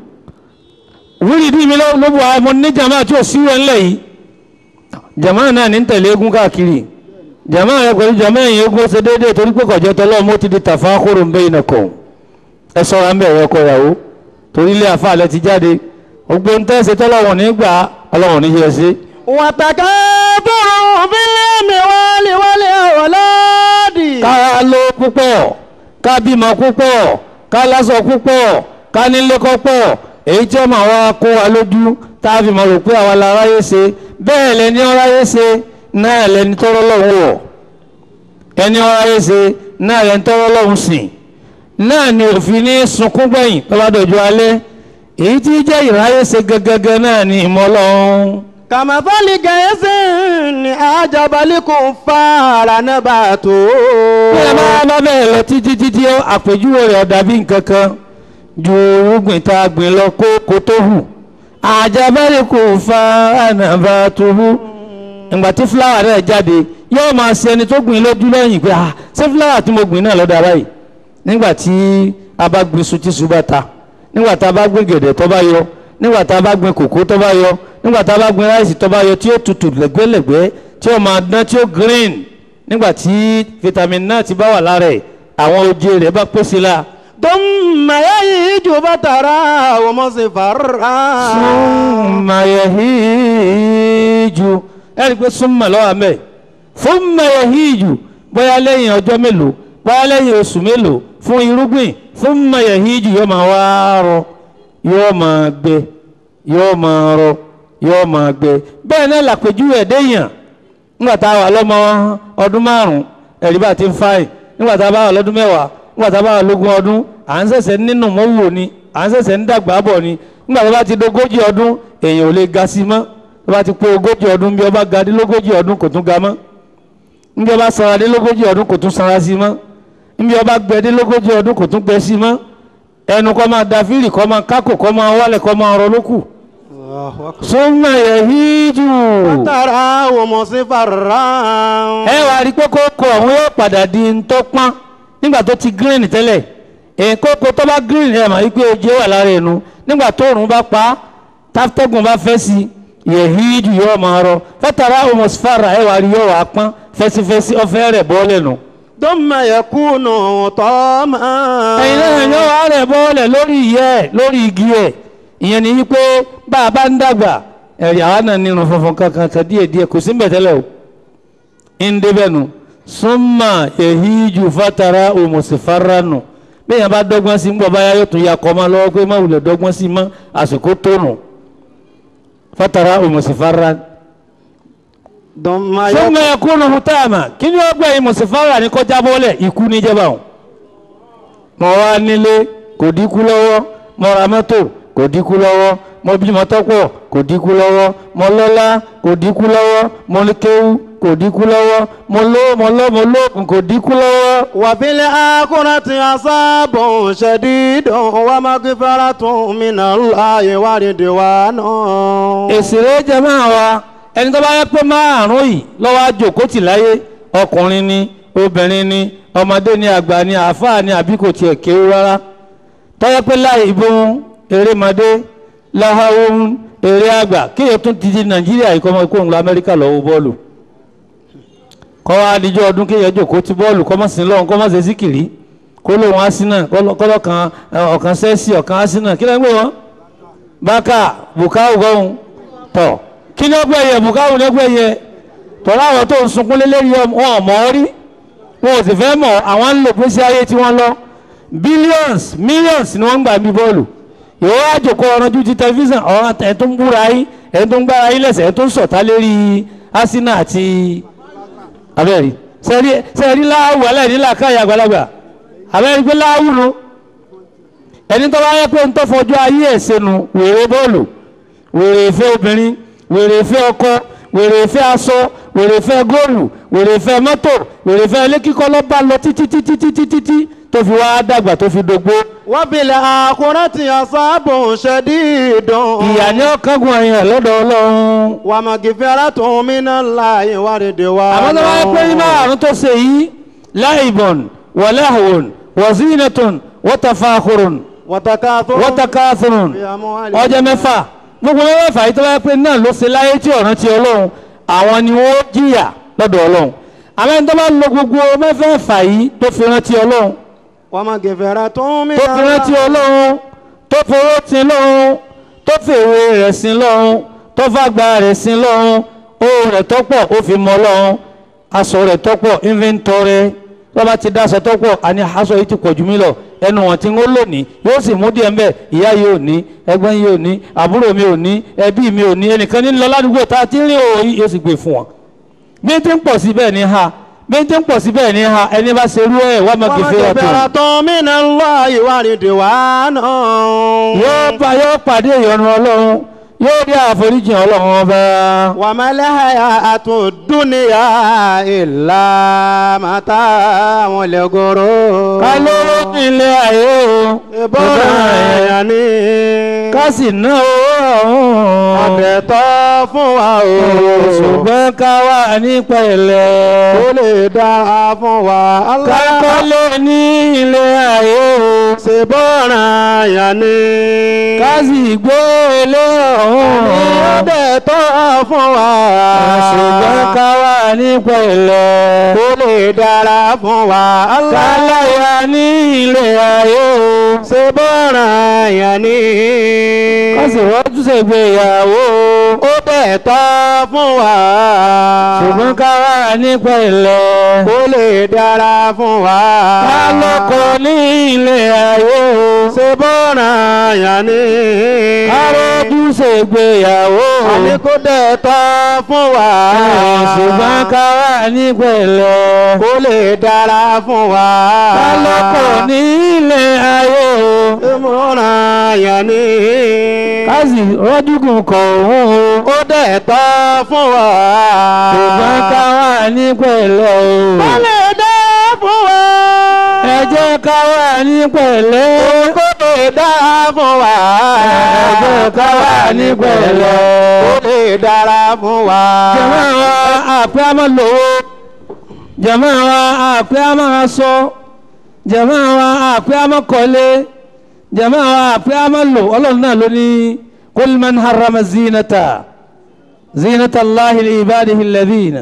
wíìdì mi ló ló bu àmọ́ ní jama tí ò síwẹ̀ ńlẹ̀ yìí jama náà ní tẹ̀lé eégún káàkiri jama rẹ pẹ̀lú jama ẹ̀yìn eégún ṣe déédéé torí pé kọjọ́ tọ́lọ́ mọ́ ti di tàfákùrù ń bẹ́ iná kọ̀ ẹ sọ́ra ń bẹ̀ ẹ̀rọ ọkọ ìyàwó torí ilé àfa àlẹ́ ti jáde gbogbo ń tẹ́sẹ̀ tọ́lọ́wọ̀n nígbà ọlọ́wọ̀n níjẹ́ sí. وتكاثر في الأموال والأولاد ká ló púpọ̀ ká bímọ púpọ̀ ká lásọ púpọ̀ ká nílé kọ́pọ̀ èyí tí ọmọ àwa kó wa lójú tá a fi mọ̀ rò pé àwa la ráyé ṣe bẹ́ẹ̀ lẹni ọ̀ráyé ṣe náà lẹni tọ́rọ́ lọ́hùn wọ̀ ẹni ọ̀ráyé ṣe náà lẹni tọ́rọ́ lọ́hùn sìn náà ni òfin ní sunkún gbẹ̀yìn tó bá dọ̀jú alẹ́ èyí tí jẹ́ ìráyé ṣe gẹ́gẹ́gẹ́ náà ni ìmọ̀ Ọlọ́run كمثل غيث أعجب الكفار نباته bí ẹ máa bá bẹ́ẹ̀ lọ títí títí àpèjúwe rẹ̀ dàbí nǹkan kan ju irúgbìn tá a gbìn lọ kó kó tó hù àjàbẹ́rẹ́ kò fa ànàbà tó hù ìgbà tí fúláwà rẹ̀ jáde yóò máa ṣe ẹni tó gbìn lójú lẹ́yìn pé ah ṣé fúláwà tí mo gbìn náà lọ́dọ̀ ara yìí nígbà tí a bá gbìn iṣu tí iṣu bá ta nígbà tá a bá gbìn gẹ̀dẹ̀ tó bá yọ nígbà tá a bá gbìn kòkó tó bá yọ nígbà tá a bá gbìn ráìsì tó bá yọ tí ó tutù lẹ́gbẹ́lẹ́gbẹ́ tí ó máa dán tí ó green nígbà tí vitamin náà ti bá wà lára ẹ̀ àwọn oje rẹ̀ bá pèsè la. ثم يهيج فتراه مصفرا súnmọ́ yẹ̀híjù ẹ̀rí pé súnmọ́ lọ́wọ́ mẹ́ súnmọ́ yẹ̀híjù bóyá lẹ́yìn ọjọ́ mélòó bóyá lẹ́yìn oṣù mélòó fún irúgbìn súnmọ́ yẹ̀híjù yóò máa wá rọ yóò máa gbẹ yóò máa rọ yóò máa gbẹ bẹ́ẹ̀ náà làpèjúwe ẹ̀dẹ́yàn nígbà tá a wà lọ́mọ ọdún márùn-ún ẹ̀rí bá ti ń fáyìn nígbà tá a bá wà lọ́dún mẹ́wàá nígbà tá a bá wà lógún ọdún à ń ṣẹ̀ṣẹ̀ nínú mọ́wò ni à ń ṣẹ̀ṣẹ̀ ń dàgbà bọ̀ ni nígbà tó bá ti dogójì ọdún èèyàn ò lè ga sí mọ́ tó bá ti pé ogójì ọdún bí ọba ga dé lógójì ọdún kò tún ga mọ́ níbi ọba sanra dé lógójì ọdún kò tún sanra sí mọ́ níbi ọba gbẹ dé lógójì ọdún kò tún gbẹ sí mọ́ ẹnu kọ́ máa da fíìlì kọ́ máa kákò kọ́ máa wálẹ̀ kọ́ máa rọ lókù súnmọ́ yẹ̀híjù فتراه مصفرا ẹ wá rí pé kókó ọ̀hún yóò padà di ntọ́pọ́n nígbà tó ti green tẹ́lẹ̀ èyí kókó tó bá green ẹ̀ mà wípé oje wà lára ẹnu nígbà tó òrùn bá pa á táfítẹ́gùn bá fẹ́ sí yẹ̀híjù yóò máa rọ fẹ́tàrà homosfara ẹ wá rí yóò wá pọ́n fẹ́sífẹ́sí ọ̀fẹ́ rẹ̀ bọ́ọ̀lẹ̀ nù. ثم يكون طعما ẹ̀yin náà yóò wá rẹ̀ bọ́ọ̀lẹ̀ lórí ìyẹ́ ẹ̀ lórí igi ẹ̀ ìyẹn ni wípé bá a bá ń dàgbà ẹ̀rí àwa náà nínú funfun kankan kan díẹ̀ díẹ̀ kò sí mbẹ̀tẹ́lẹ̀ o ń débẹ̀ nu súnmà èhíjù fatara òmùsífáránù bẹ́ẹ̀ yẹn bá dọ́gbọ́n sí ń gbọ́ báyà yóò tún ya kọ́ máa lọ́wọ́ pé má wulẹ̀ dọ́gbọ́n sí mọ́ àsìkò tónù fatara òmùsífáránù ثم súnmà ẹ̀kúnnù hùtàmà kí ni ó gbẹ̀yìn mùsífárà ní kọjá bọ́lẹ̀ ikú níjẹba o mọ wá nílé kò dínkù lọ́wọ́ mọ ra mọ́tò kò dínkù lọ́wọ́ mo bímọ tọ́pọ̀ kò dínkù lọ́wọ́ mo lọ́lá kò dínkù lọ́wọ́ mo ní kéwú kò dínkù lọ́wọ́ mo ló mo lọ́ mo lóògùn kò dínkù lọ́wọ́. وفي الآخرة عذاب شديد ومغفرة من الله ورضوان èsìrè jẹmọ́ wa ẹni tó bá yẹ pé márùn yìí lọ́wọ́ àjòkó tì láyé ọkùnrin ni obìnrin ni ọmọdé ni àgbà ni àáfàá ni àbí kò tiẹ̀ kéwú rárá tọ́yẹ pé láì ìbọn erémọdé láhàwọ́n eré àgbà kéèyàn tún ti di nàìjíríà yìí kọ́ ọmọ ikú òun lọ amẹ́ríkà lọ́wọ́ bọ́ọ̀lù kọ́ wa adijọ́ ọdún kéèyàn jòkó ti bọ́ọ̀lù kọ́ mọ́ sí lọ́hùn kọ́ mọ́ sí síkìrì kó lóun asínà kọ́lọ́ kan ọ̀kan sẹ́sì ọ̀kan asínà kí lẹ́gbẹ̀ẹ́ wọn bákà bùkáwù gọ́hùn tọ̀ kí ni ọgbẹ́ yẹ bùkáwù ní ọgbẹ́ yẹ tọ́lá àwọn tó ń sunkún lélẹ́rìí wọn ò mọ̀ ọ́ rí wọn ò sì fẹ́ mọ̀ àwọn ń lò pèsè ayé tí wọ́n lọ billions millions ni wọ́n ń gbà bí bọ́ọ̀lù ìwọ àjòkó ọ̀rànjú ti tẹlifíṣàn ọ̀ràn ẹ̀ tó ń búra yín ẹ̀ tó ń gbára yín lẹ́sẹ̀ ẹ̀ tó ń sọ̀tá lérí asínà àti abẹ́rẹ́ sẹ́rí sẹ́rí láàwù aláìníla káyà àgbàlagbà abẹ́rẹ́ pé láàwù nu ẹni tó bá yẹ pé ń tọ́fọ́jú ayé ẹ̀ sẹ́nu wèrè bọ́ọ̀lù wèrè ìfẹ́ obìnrin wèrè ìfẹ́ ọkọ wèrè ìfẹ́ aṣọ wèrè ìfẹ́ góòlù wèrè ìfẹ́ mọ́tò wèrè ìfẹ́ ilé kíkọ́ ló bá lọ títí títí títí títí tó fi wá dàgbà tó fi dógbó وفي الآخرة عذاب شديد ìyà ní ọ̀kángun ẹ̀yìn lọ́dọ̀ ọlọ́run ومغفرة من الله ورضوان àmọ́ tó bá yẹ pé nínú àrùn tó ṣe yìí láìbọ̀n wàláhùn wàzínàtún wọ́tàfàkùrùn وتكاثر wọ́tàkàthùrùn في أموال ọjọ́ mẹ́fà gbogbo mẹ́fà yìí tó bá yẹ pé náà ló ṣe láyé tí ọ̀ràn ti ọlọ́run àwọn ni wọ́n jìyà lọ́dọ̀ ọlọ́run àmọ́ ẹni tó bá lo gbogbo mẹ́fẹ̀ẹ̀fà yìí tó fi rántí ọlọ́run ومغفرة من tó fi rántí ọlọ́run tó fowó tin lọ́run tó fèrè rẹ̀ sin lọ́run tó fàgbà rẹ̀ sin lọ́run owó rẹ̀ tọ́pọ̀ ó fi mọ́ lọ́run aṣọ rẹ̀ tọ́pọ̀ inventory lọ́ba ti dá aṣọ tọ́pọ̀ àní aṣọ yìí ti pọ̀ jù mí lọ ẹnu wọn tí ń lò ní yóò sì mú díẹ̀ mbẹ́ ìyá yìí ò ní ẹgbẹ́ yìí ò ní àbúrò mi ò ní ẹbí mi ò ní ẹnìkan ní lọ ládùúgbò tá a ti ń rí òòyì yóò sì gbé fún wọn. bí n ti ń pọ̀ sí bẹ́ẹ̀ ni ha bí n ti ń pọ̀ sí bẹ́ẹ̀ ni ha ẹni bá ṣerú ẹ̀ wá máa gbèfé ọ̀tún ومغفرة من الله ورضوان yóò bá yóò pàdé ìyọnu ọlọ́run yóò rí àforíjì ọlọ́run ọba. وما الحياة الدنيا إلا متاع الغرور ká ló nílé ayé o ìbọ̀ràn ẹ̀yà ni ká sì ná owó ọ̀hún. àtẹ̀tọ́ fún wa o ṣùgbọ́n ká wà ní pẹ̀lẹ́. ó lè dára fún wa ká kọ́lé ní ilé ayé o. ṣe bọ́ràn ẹ̀yà ni ká sì gbé ilé ọ̀hún. àtẹ̀tọ́ fún wa ṣùgbọ́n ká wà ní pẹ̀lẹ́. ó lè dára fún wa ká láyà ní ilé ayé o. ṣe bọ́ràn ẹ̀yà ni ká sì rọ́jú ṣègbéyàwó o. ó tẹ̀tọ́ fún wa ṣùgbọ́n ká wà ní pẹ̀lẹ́. ó lè dára fún wa ká lọ́kọ ní ilé ayé o. ṣe bọ́ràn ẹ̀yà ni ká rọ́jú ṣègbéyàwó o. àní kó tẹ̀tọ́ fún wa ṣùgbọ́n ká wà ní pẹ̀lẹ́. ó lè dára fún wa ká lọ́kọ ní ilé ayé o. ṣe bọ́ràn ẹ̀yà ni ká sì rọ́jú gùn kọ̀ òun o. ó tẹ̀tọ́ fún wa ṣùgbọ́n ká wà ní pẹ̀lẹ́ o. ó lè dára fún wa ẹ jẹ́ ká wà ní pẹ̀lẹ́. kó lè dára fún wa ẹ jẹ́ ká wà ní pẹ̀lẹ́. ó lè dára fún wa jàmá wa àpẹ́ àmọ́ lówó jàmá wa àpẹ́ àmọ́ aṣọ jàmá wa àpẹ́ àmọ́ kọ́lé jàmá wa àpẹ́ àmọ́ lò ọlọ́run náà ló ní kul man harrama zinata zinata allahi li ibadihi alladhina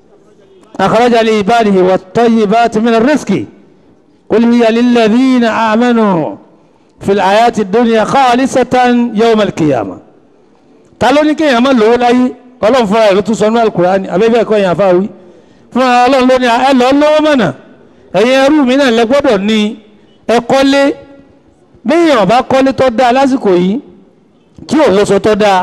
akhraja li ibadihi wat-tayyibati min ar-rizqi qul hiya lilladhina amanu fil hayati ad-dunya khalisatan yawm al-qiyamah ta ló ní kéèyàn máa lówó láyé ọlọ́run fúnra ẹ̀ ló tún sọ ní alukurani abẹ́bẹ́ ẹ̀kọ́ yẹn àfáwí fúnra ọlọ́run ló ní ẹ lọ lówó mọ̀nà ẹ̀yin ẹrú mi náà lẹ gbọ́dọ̀ ní ẹ kọ́lé béèyàn ọba kọ́lé tó dáa lásìkò yìí tí ò lóṣọ tó dáa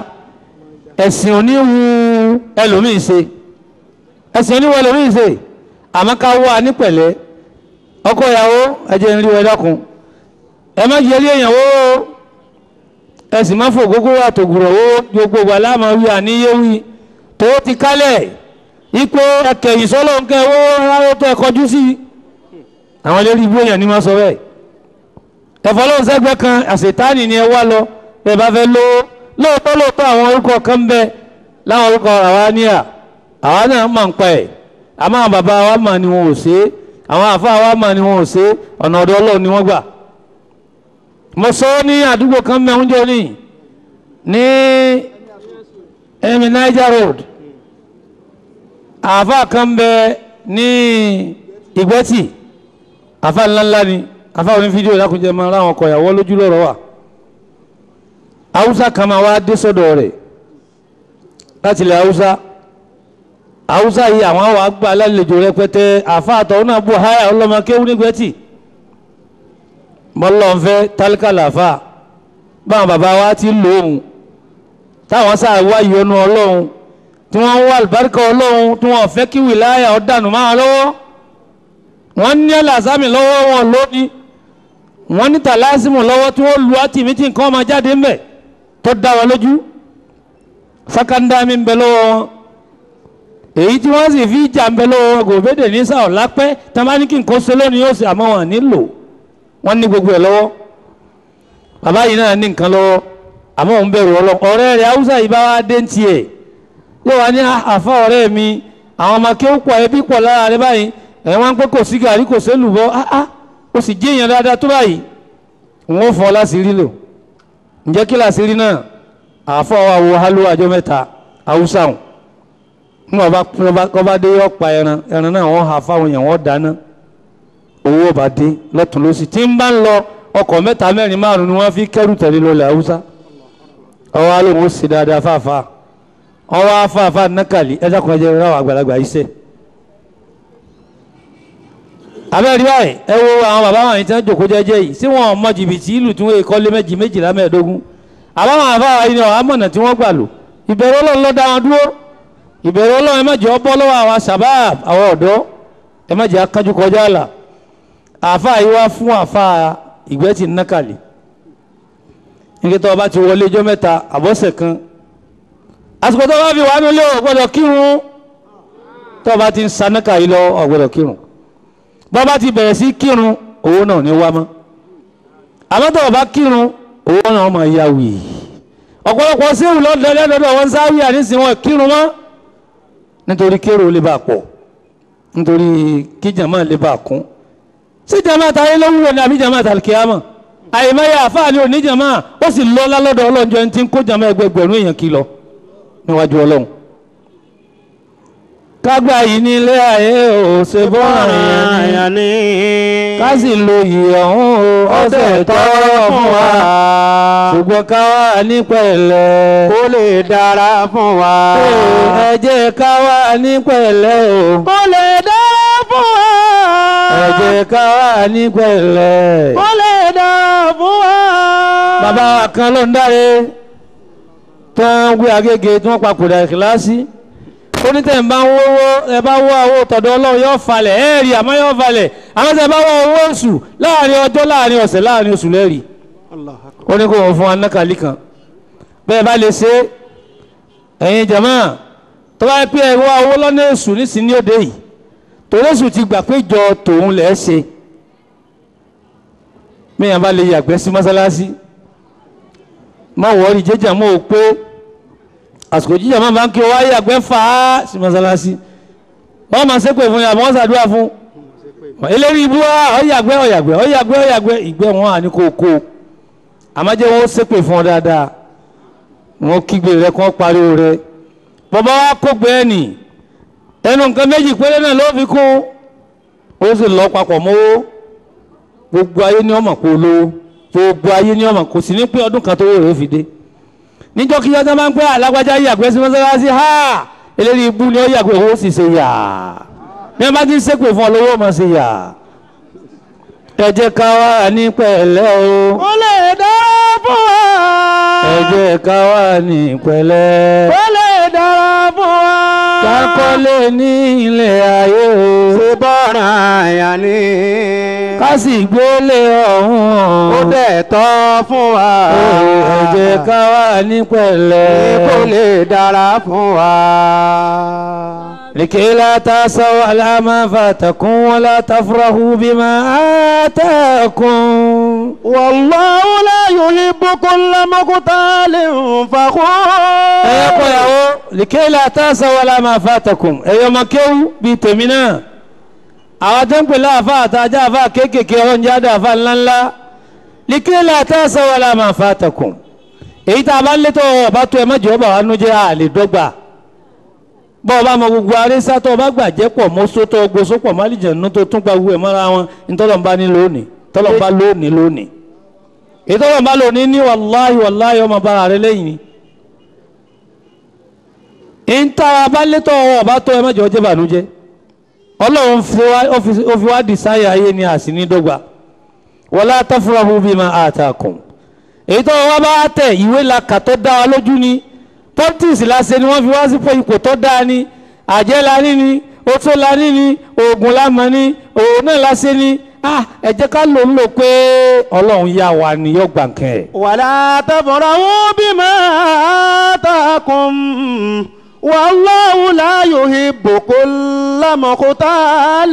ẹ̀sìn òní wu ẹlòmíì ṣe ẹ̀sìn òní wu ẹlòmíì ṣe àmọ́ ká wá ní pẹ̀lẹ́ ọkọ ìyàwó ẹ̀jẹ̀ ń rí ẹ dákun ẹ má yẹrí èèyàn wó ẹ sì má fò gógó àtògùrọ̀ owó gbogbo wà láàmú wí àníyéwì tó ti kálẹ̀ ipò ẹkẹyìn sọ́lọ́ ń kẹ́ owó rárá tó ẹ kọjú sí àwọn eléré ibú èèyàn ní ma sọ bẹ́ẹ̀ ẹ̀fọ́ lóun sẹ́gbẹ́ kan àṣetánì ni ẹ wá lọ bẹ́ẹ̀ bá fẹ́ lówó lóòótọ́ lóòótọ́ àwọn orúkọ kan ń bẹ láwọn orúkọ àwa níyà àwa náà máa ń pa ẹ̀ àmọ́ àwọn bàbá wa mà ni wọn ò ṣe é àwọn àfa wa mà ni wọn ò ṣe é ọ̀nà ọ̀dọ̀ ọlọ́run ni wọ́n gbà mo sọ ní àdúgbò kan mẹ́rin jọ ní ní ẹ̀mí Niger Road àfa kan bẹ ní ìgbẹ́tì àfa ńláńlá ni àfa òní fídíò lákùnjẹ máa ráwọn ọkọ̀ ìyàwó lójú lọ́rọ̀ wà haúsá kan máa wá dé sọ́dọ̀ rẹ̀ láti ilẹ̀ haúsá haúsá yìí àwọn àwọn àgbà alálejò rẹpẹtẹ àfa àtọ̀hún náà bù háyà ọlọ́mọ kéwú nígbẹ́tì mọ́lọ́nfẹ́ tálíkà làfà báwọn bàbá wa ti lòun táwọn sáà wá ìyọnu ọlọ́run tí wọ́n ń wá àlùbáríkà ọlọ́run tí wọ́n fẹ́ kí wìláyà ọ̀dànù máa lọ́wọ́ wọ́n ní ẹlàsámì lọ́wọ́ wọn lónìí wọ́n ní tàlásìmù lọ́wọ́ tí wọ́n lu àtìmítì nǹkan máa jáde ńbẹ̀ tó dá wọn lójú sákàndámi ń bẹ lọ́wọ́ wọn èyí tí wọ́n sì fi jà ń bẹ lọ́wọ́ wọn gòbédè ní sáà lápẹ́ tamánikì nǹkan ṣe lónìí yóò ṣe àmọ́ wọn nílò wọ́n ní gbogbo ẹ̀ lọ́wọ́ bàbá yìí náà ní nǹkan lọ́wọ́ àmọ́ òun bẹ̀rù ọlọ́ ọ̀rẹ́ rẹ̀ haúsá yìí bá wá dé ń tiẹ̀ yóò wá ní àfa ọ̀rẹ́ mi àwọn ọmọ kí ó pọ̀ ẹbí pọ̀ lára rẹ báyìí ẹ̀ wọ́n ń pẹ́ kò sí gàrí kò sí lùbọ́ áá ó sì jẹ́ èèyàn dáadáa tó báyìí òun ó fọ́ láṣìírí lò ǹjẹ́ kí láṣìírí náà àfọ́ wa wo hálò àjọ mẹ́ta haúsá hùn ní wọ́n bá dé ọ̀pá ẹran ẹran náà wọ́n hà fáwọn èèyàn wọ́n dáná owó bá dé lọ́tún lọ́sì tí ń bá ń lọ ọkọ̀ mẹ́ta mẹ́rin márùn ni wọ́n fi kẹ́rù tẹ̀lé lọ́lẹ̀ haúsá ọwọ́ alóhùn ó sì dáadáa fáfá ọwọ́ afáfá nákàlí ẹja kan jẹ́ ráwọ̀ àgbàlagbà iṣẹ́ abẹ́rẹ́ báyìí ẹ wo àwọn bàbá wọn yìí tí wọ́n jòkó jẹ́jẹ́ yìí sí wọn mọ jìbìtì ìlú tí wọ́n kọ́ lé méjì méjìlá mẹ́ẹ̀ẹ́dógún àbáwọn àfáà yìí ni àmọ̀nà tí wọ́n gbà lò ìbẹ̀rù ọlọ́run ló dá wọn dúró ìbẹ̀rù ọlọ́run ẹ má jẹ́ ọ bọ́ lọ́wọ́ àwọn sàbáàb àwọn ọ̀dọ́ ẹ má jẹ́ akánjú kọjá àlà àfa yìí wá fún àfa ìgbẹ́tì nákàlì nígbà tó o bá ti wọlé ijọ́ mẹ́ta àbọ̀sẹ̀ kan àsìkò tó o bá fi wà nílé o gbọ́dọ̀ kírun tó o bá ti ń sa nákàlì lọ o gbọ́dọ̀ kírun bó o bá ti bẹ̀rẹ̀ sí kírun owó náà ní wá mọ́ àmọ́ tó o bá kírun owó náà máa ya wì ọ̀pọ̀lọpọ̀ séwù lọ́dọọdọ wọn sáré ànísìn wọn kírun mọ́ nítorí kérò lè bá pọ̀ nítorí kíjàmá lè bá kún sí jama ta ayé lọ́wọ́ ní àbí jama ta kíámà àyèmáyà àfáàní òní jama ó sì lọ lálọ́dọ̀ ọlọ́njọ́ ẹni tí ń kó jama ẹgbẹgbẹ̀rún èèyàn kí lọ níwájú ọlọ́run. kágbá yìí ní ilé ayé ò ṣe bọ́ọ̀rọ̀ yẹn ni ká sì lo yìí ọ̀hún o ọ̀sẹ̀ tọ́ fún wa ṣùgbọ́n ká wà ní pẹ̀lẹ́ kó lè dára fún wa. ẹ jẹ́ ká wà ní pẹ̀lẹ́ o kó lè dára fún wa. ẹ jẹ́ ká wà ní pẹ̀lẹ́. kó lè dára fún wa. bàbá wa kan ló ń dáre tó ń gbé agége tí wọ́n papòdà ìkìláàsì onítẹ̀ ń bá ń wọ́wọ́ ẹ bá wọ́ àwọ̀ tọ̀dọ̀ ọlọ́run yóò falẹ̀ ẹ̀ rí àmọ́ yóò falẹ̀ àmọ́ tẹ bá wọ́ owó oṣù láàrin ọjọ́ láàrin ọ̀sẹ̀ láàrin oṣù lẹ́rì ó ní kó wọ́n fún wa nákàlí kan bẹ́ẹ̀ bá lè ṣe ẹ̀yin jàmáà tó bá yẹ pé ẹ wá owó lọ́nà èṣù nísìnyí òde yìí torí èṣù ti gbà pé jọ tòun lẹ̀ ṣe mẹ́yàn bá lè yàgbẹ́ sí mọ́sálásí má wọ́ọ̀rì jẹ́jà mọ́ ò pé àsìkò jíjà máa bá ń kí o wá yàgbẹ́ fà á sí mọ́sálásí wọ́n máa ṣépè fún yàrá wọ́n ṣàdúrà fún eléyìí ibú wa ọ̀yàgbẹ́ ọ̀yàgbẹ́ ọ̀yàgbẹ́ ọ̀yàgbẹ́ ìgbẹ́ wọn à ní kó kó àmọ́jẹ́ wọn ó ṣépè fún ọ dáadáa wọn kígbe rẹ kó pariwo rẹ bàbá wa kó gbé ẹnì ẹnu nǹkan méjì péré náà ló fi kún ó sì lọ papọ̀ mọ́wó gbogbo ayé ní ọmọ kó lówó gbogbo ayé ní ọmọ kò sí ní pé ọdún kan tó wò rẹ fi dé níjọ́ kí yọ́tọ́ máa ń pẹ́ alágbájá yàgbẹ́ sí mọ́sálásí ha eléyìí ibú ni ó yàgbẹ́ owó sì ṣe yà bí wọ́n bá ti ń ṣépè fún ọ lówó máa ṣe yà ẹ jẹ́ ká wà ní pẹ̀lẹ́ o kó lè dára fún wa. ẹ jẹ́ ká wà ní pẹ̀lẹ́ kó lè dára fún wa. kákọ́lé ní ilé ayé o ṣe bọ́ra àyà ni. ká sì gbélé ọ̀hún. ó dẹ̀ tọ́ fún wa. ẹ jẹ́ ká wà ní pẹ̀lẹ́. kó lè dára fún wa. لكي لا تأسوا على ما فاتكم ولا تفرحوا بما آتاكم والله لا يحب كل مقتال فخور. ẹ kọ́ ìyàwó لكي لا تأسوا على ما فاتكم ẹ̀yọ́ ọmọ kéwú bíi tèmi náà àwọn tó ń pè láàfà àtàjà àfà kéékèèké ọ̀hún jáde àfà ńláńlá لكي لا تأسوا على ما فاتكم èyí tá a bá ń létò ọba tó ẹ má jẹ́ ọba wa nú jẹ́ àlè dọ́gba bọ́ ọba mọ gbogbo arísá tó ọba gbàjẹ́ pọ̀ mọ́só tó gbósó pọ̀ málìjẹ̀nú tó tún gba gbogbo ẹ̀ mọ́ra wọn ntọ́lọ́mbá ní lónìí tọ́lọ́mbá lónìí lónìí ìtọ́lọ́mbá lónìí ní wàláhì wàláhì ọmọ bára rẹ lẹ́yìn ni ìntara bá létọ́ ọwọ́ ọba tó ẹ mẹ́jọ jẹ́ bànújẹ́ ọlọ́run fi wá- ó fi- ó fi wá dìsáyà ayé ni àsìní dọ́gba wala tafrahu bima atakum èyí tó wá bá tẹ̀ ìwé la kà tó dá wa lójú ni politics la ṣe ni wọ́n fi wá sí pé ipò tó dáa ni àjẹ́ la ní ni oṣó la ní ni oògùn la mọ̀ ni òun náà la ṣe ni ah ẹ jẹ́ ká lò ń lò pé ọlọ́run yá wa ni yóò gbà kẹ́ ẹ̀. ولا تفرحوا بما آتاكم والله لا يحب كل مختال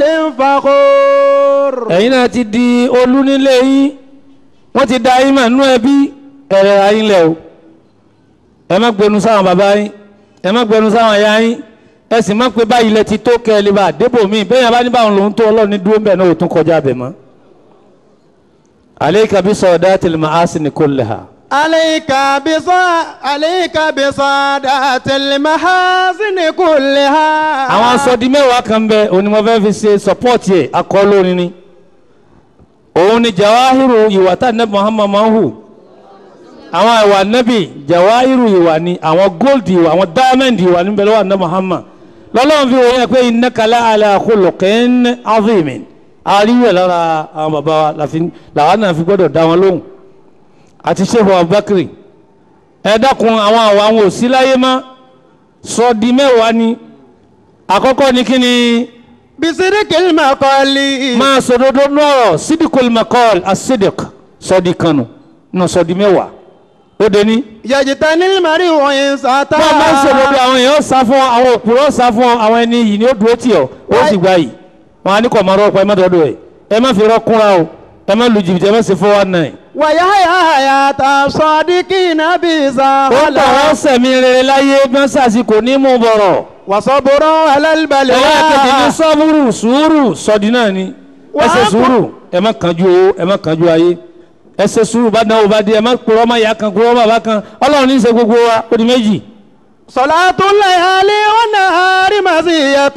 فخور ẹ̀yin náà ti di olú nílé yín wọ́n ti da yín mà nú ẹbí ẹ̀rẹ̀ ayín lẹ̀ o ẹ má gbẹnu sáwọn bàbá yín ẹ má gbẹnu sáwọn ẹ̀yà yín ẹ sì má pé báyìí lẹ ti tó kẹ́ ẹ lè bá débò míì bẹ́ẹ̀ yẹn bá ní báwọn lòún tó ọlọ́run ní dúró ń bẹ̀ náà ò tún kọjá bẹ̀ mọ́. alayka bi sawdatil ma'asini kullaha. عليك بصا عليك بصادات المحاسن كلها àwọn asọ́di mẹ́wàá kan bẹ onímọ̀fẹ́ fi ṣe sọ́pọ́ọ̀tì ẹ̀ akọ́ lórin ni òun ni jawahiru ìwà tá nẹ́bí muhammad máa ń hù àwọn ìwà nẹ́bí jawahiru ìwà ni àwọn gold ìwà àwọn diamond ìwà níbẹ̀ lọ́wọ́ nẹ́bí muhammad lọ́lọ́run fi wọ́n pé innaka la ala khuluqin azimin àríwẹ̀ lára àwọn bàbá wa láfi- làwọn náà fi gbọ́dọ̀ dá wọn lóhùn àti sheikh abubakar ẹ dákun àwọn àwọn àwọn ò sí láyé mọ́ sọ́ọ̀dì mẹ́wàá ni àkọ́kọ́ ni kí ni بصدق المقال máa sòdodo nọ́ọ̀rọ̀ sídìkul makol asidik sọ́ọ̀dì kanu nù sọ́ọ̀dì mẹ́wàá ó dé ní. يجتني المرء وإن ساتا wọ́n máa ń sòdodo àwọn èèyàn sá fún ọ àwọn òpùrọ̀ sá fún ọ àwọn ẹni yìí ni ó dúró tì ọ́ ó sì gbà yìí wọn á ní kọ̀ máa rọ́pọ̀ ẹ má dọ́dọ̀ ẹ̀ ẹ má fi rọ́ kúnra o ẹ má lu jìbìtì ẹ má ṣe four one nine. ويحيى حياة الصادقين بيزا ó tọ̀ wọ́n sẹ̀mí rere láyé bí wọ́n sàṣìkò ní mú bọ̀rọ̀. وصبر على ẹlẹ́ẹ̀kejì ní البلاء sọ́búrù sùúrù sọ́ọ̀dì náà ni ẹ ṣe Wàá sùúrù ẹ má kánjú owó ẹ má kánjú ayé ẹ ṣe sùúrù bá dánwò bá dé ẹ má kúrọ́ má yà kan kúrọ́ bàbá kan ọlọ́run ní í ṣe gbogbo wa ó di méjì. صلاة الليالي والنهار مزية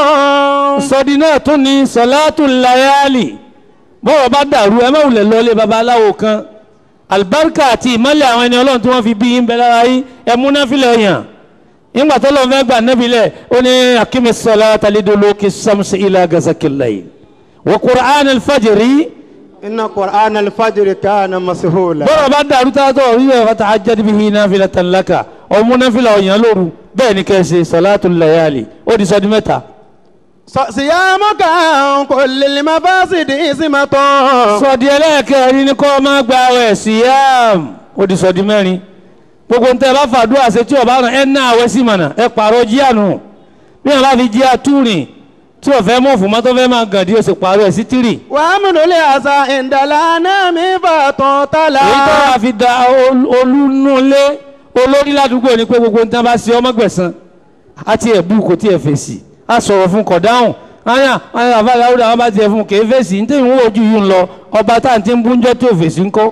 sọ́ọ̀dì náà tún ní sọ́látù layali bọ́rọ̀ bá dàrú ẹ má wulẹ̀ lọ́lé babaláwo kan alibarika àti ìmọ̀lẹ̀ àwọn ẹni ọlọ́run tí wọ́n fi bí yín bẹ lára yín ẹ múná filẹ̀ yàn nígbà tó lọ́n fẹ́ gbà nẹ́bi lẹ̀ ó ní akimi sọlá talidolo kí samsi ilà gazakilayi wa qur'an alfajiri إن قرآن الفجر كان مسهولا bọ́rọ̀ bá dàrú tá a tọ̀ rí ẹ̀ fata ajadi bihi náfìlà tàlákà ọmú náfìlà ọ̀yàn lóru bẹ́ẹ̀ ni kẹ́sì sọlátù layali ó di sọ́dí mẹ́ta ص- صيامك عن كل المفاسد إثمة sọ̀dí ẹlẹ́ẹ̀kẹ́rin ní kọ́ máa gba ẹ̀ síyàm ó di sọ̀dí mẹ́rin gbogbo ntẹ bá fàdúrà ṣe tí ọba rán ẹ ná àwẹ̀ sí mọ̀nà ẹ pààrọ̀ jíànù bí wọn bá fi jí àtúrìn tí ọ̀fẹ́ mọ̀ fún mọ́tò fẹ́ máa gàn dí o sì pààrọ̀ ẹ̀ sí tírì وأمن العصا عند الأنام فتطلع èyí tó wà fi da ol- olúnulé olórí ládùúgbò ni pé gbogbo nǹkan bá ṣe ọmọ gbẹ̀san àti ẹ̀bù kò tí ẹ̀ fèsì a sọ̀rọ̀ fún kọ̀dáhùn aya aya àbá aláwùdà wọn bá tiẹ̀ fún kèé fèsì ní tẹ̀yìn wọ́n ojú yìí ń lọ ọba tá à ń ti ń búnjọ́ tí ò fèsì ńkọ́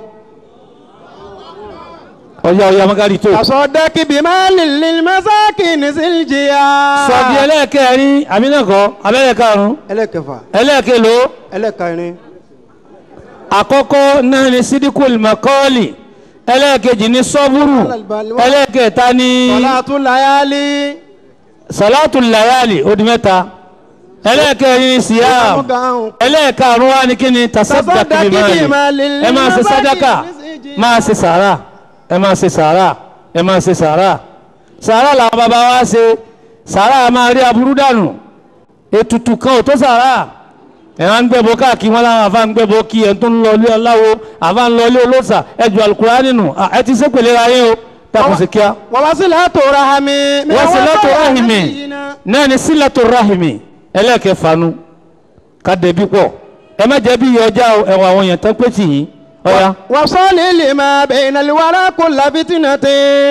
ọ̀yà ọ̀yà mọ́gàrí tó. تصدق بمال للمساكين ذي الجياع sọ̀dí ẹlẹ́ẹ̀kẹrin àmínàkọ́ abẹ́lẹ̀karùn-ún ẹlẹ́kẹfà ẹlẹ́ẹ̀kẹlò ẹlẹ́kẹrin àkọ́kọ́ náà ni sídìkùl makọ́ọ̀lì ẹlẹ́ẹ̀kejì ni sọ́búrù ẹlẹ́ẹ̀kẹta ni صلاة الليالي sọ̀látù layali ó di mẹ́ta ẹlẹ́ẹ̀kẹrin ni siyam ẹlẹ́ẹ̀karùn wa ni kí ni tasaddaq Tasaddaq bimali bimali ẹ máa ṣe sadaka máa ṣe sàrà ẹ máa ṣe sàrà ẹ máa ṣe sàrà sàrà làwọn bàbá wa ṣe sàrà máa rí aburú dànù ètùtù kan ò tó sàrà ẹ̀ wá ń gbẹ́bọ káàkiri wọn láwọn àfa ń gbẹ́bọ kí ẹ̀ tó ń lọ ilé aláwo àfa ń lọ ilé olóòsà ẹ̀ ju alukurani nù À, ẹ ti sépèlè ra yín o takùn sí kíá. ووصلة رحم من wasilatu وفاء rahimi نبينا. náà ni silatu rahimi ẹlẹ́kẹ̀fanu ká dẹ̀bi pọ̀ ẹ má jẹ́ bí iye ọjà o ẹ̀wọ̀n àwọn èèyàn tán pé tì yín ọ̀ya. وصل لما بين الورى كل فتنة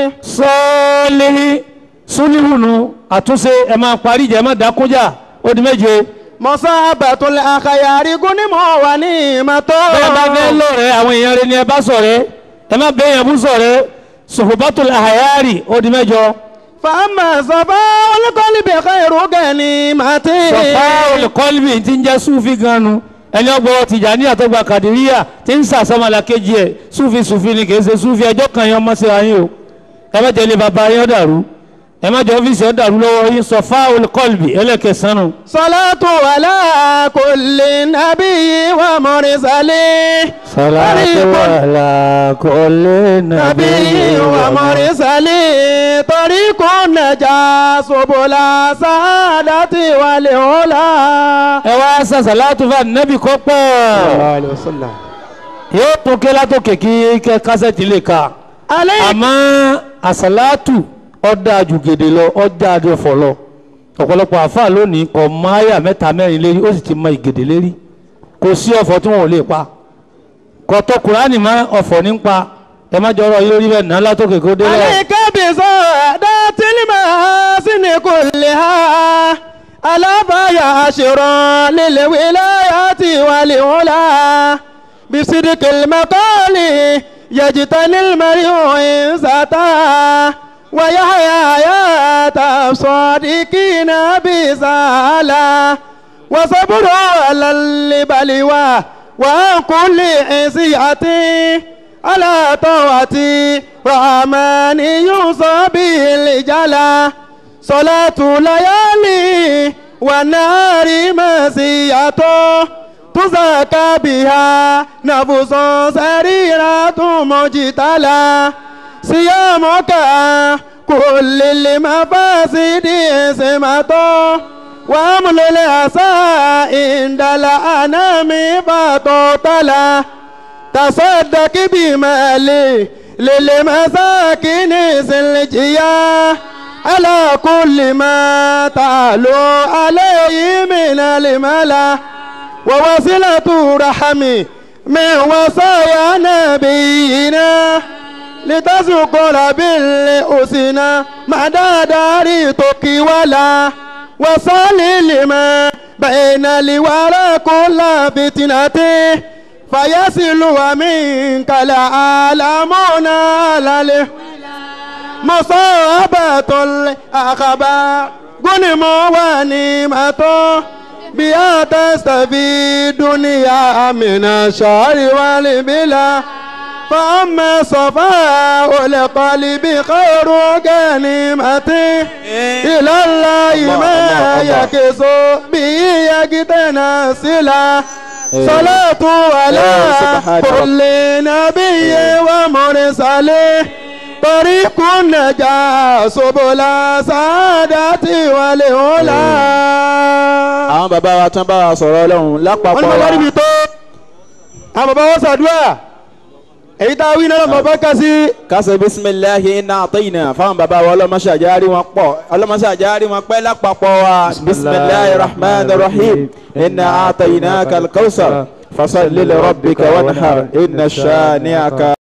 sọ́ọ́lì súnìhùnù àtúnṣe ẹ máa parí ìjà ẹ má dákúnjà ó di méje. مصابة الأخيار غنم ونعمة bẹ́ẹ̀ bá fẹ́ lọ́rẹ̀ẹ́ àwọn èèyàn rẹ ni ẹ bá ṣọ̀rẹ́ ẹ má bẹ́ẹ̀ yẹn bú ṣọ̀rẹ́ sòfòbátò àhàyárì ó di mẹ́jọ. فأما صفاء القلب خير غنيمة sọ̀fà olùkọ́lùmí ti ń jẹ́ súfì gan-an ẹni ọgbọ́ tìjàní àtọ́gbà kàdíríyà ti ń sàsọ́mọlá kejì ẹ̀ súfì súfì ni kì í ṣe súfì ẹjọ́ kan yẹn ọmọ síra yín o ẹ má jẹ́ ilé bàbá yín ó dàrú ẹ má jẹ́ ọ́fíìsì ó dàrú lọ́wọ́ yín sọ̀fà olùkọ́lùmí ẹlẹ́kẹsàn-án صلاة على كل نبي ومرسل salatu ala kulli نبي ومرسل طريق النجاة سبل سعادة والعلا ẹ wá sá salatu fún anabi kọ́ pọ̀ yóò tún ké látòkè kí kẹ́ kásẹ̀tì lè ka عليك àmọ́ àsálàtù ọ̀dà àjùgèdè lọ ọjà àdìọ̀fọ̀ lọ ọ̀pọ̀lọpọ̀ àáfàá lónìí kò mọ àyà mẹ́ta mẹ́rin lérí ó sì ti mọ ìgèdè lérí kò sí ọ̀fọ̀ tí wọn ò lè pa kọ̀tọ̀ kùránì mọ́ ọ̀fọ̀ ní pa ẹ má jọrọ yín lórí bẹ́ẹ̀ náà látòkè kó délẹ̀ عليك بسعادة المحاسن كلها ألا فيا عشرا للولايات والعلا بصدق المقال يجتني المرء إن ستا ويحيى حياة الصادقين بسالا وصبر على البلوى وعن كل عصية على طاعتي رحمن يوصى به الجلا صلاة ليالي والنهار مسيئة تزكى بها نفس سريرة مجتلى صيامك كل المفاسد سمة وامل العسى عند الأنام فتطلى تصدق بمالي للمساكين سلجيا على كل ما تعلو عليه من الملا ووصلة رحمي من وصايا نبينا لتذكر بالأسنى مدى دار توكي ولا وصل لما بين الورى كل فتنته فيصل ومنك العالمون على مصابة الأخبار غنم ونعمة بها تستفيد دنيا من الشر والبلا فأما صفاء القلب خير غنيمة إلى الله ما يكس به يجتنسلا صلاة على كل نبي ومرسل طريق النجاة سبل سعادة والعلا àwọn bàbá wa tán bá wa sọ̀rọ̀ ọlọ́run wọ́n ní lápapọ̀ bàbá wa níbi tó àwọn bàbá wọn ṣàdúrà èyí tá a wí náà bàbá kà sí kásẹ̀ bisimilahi iná àtẹ̀yìnà fáwọn bàbá wa ọlọ́mọṣàjárí wọn pọ̀ ọlọ́mọṣàjárí wọn pẹ́ lápapọ̀ wa bisimilahi rahman rahim iná àtẹ̀yìnà kalkausar fasalli li rabbika wanhar inna shani'aka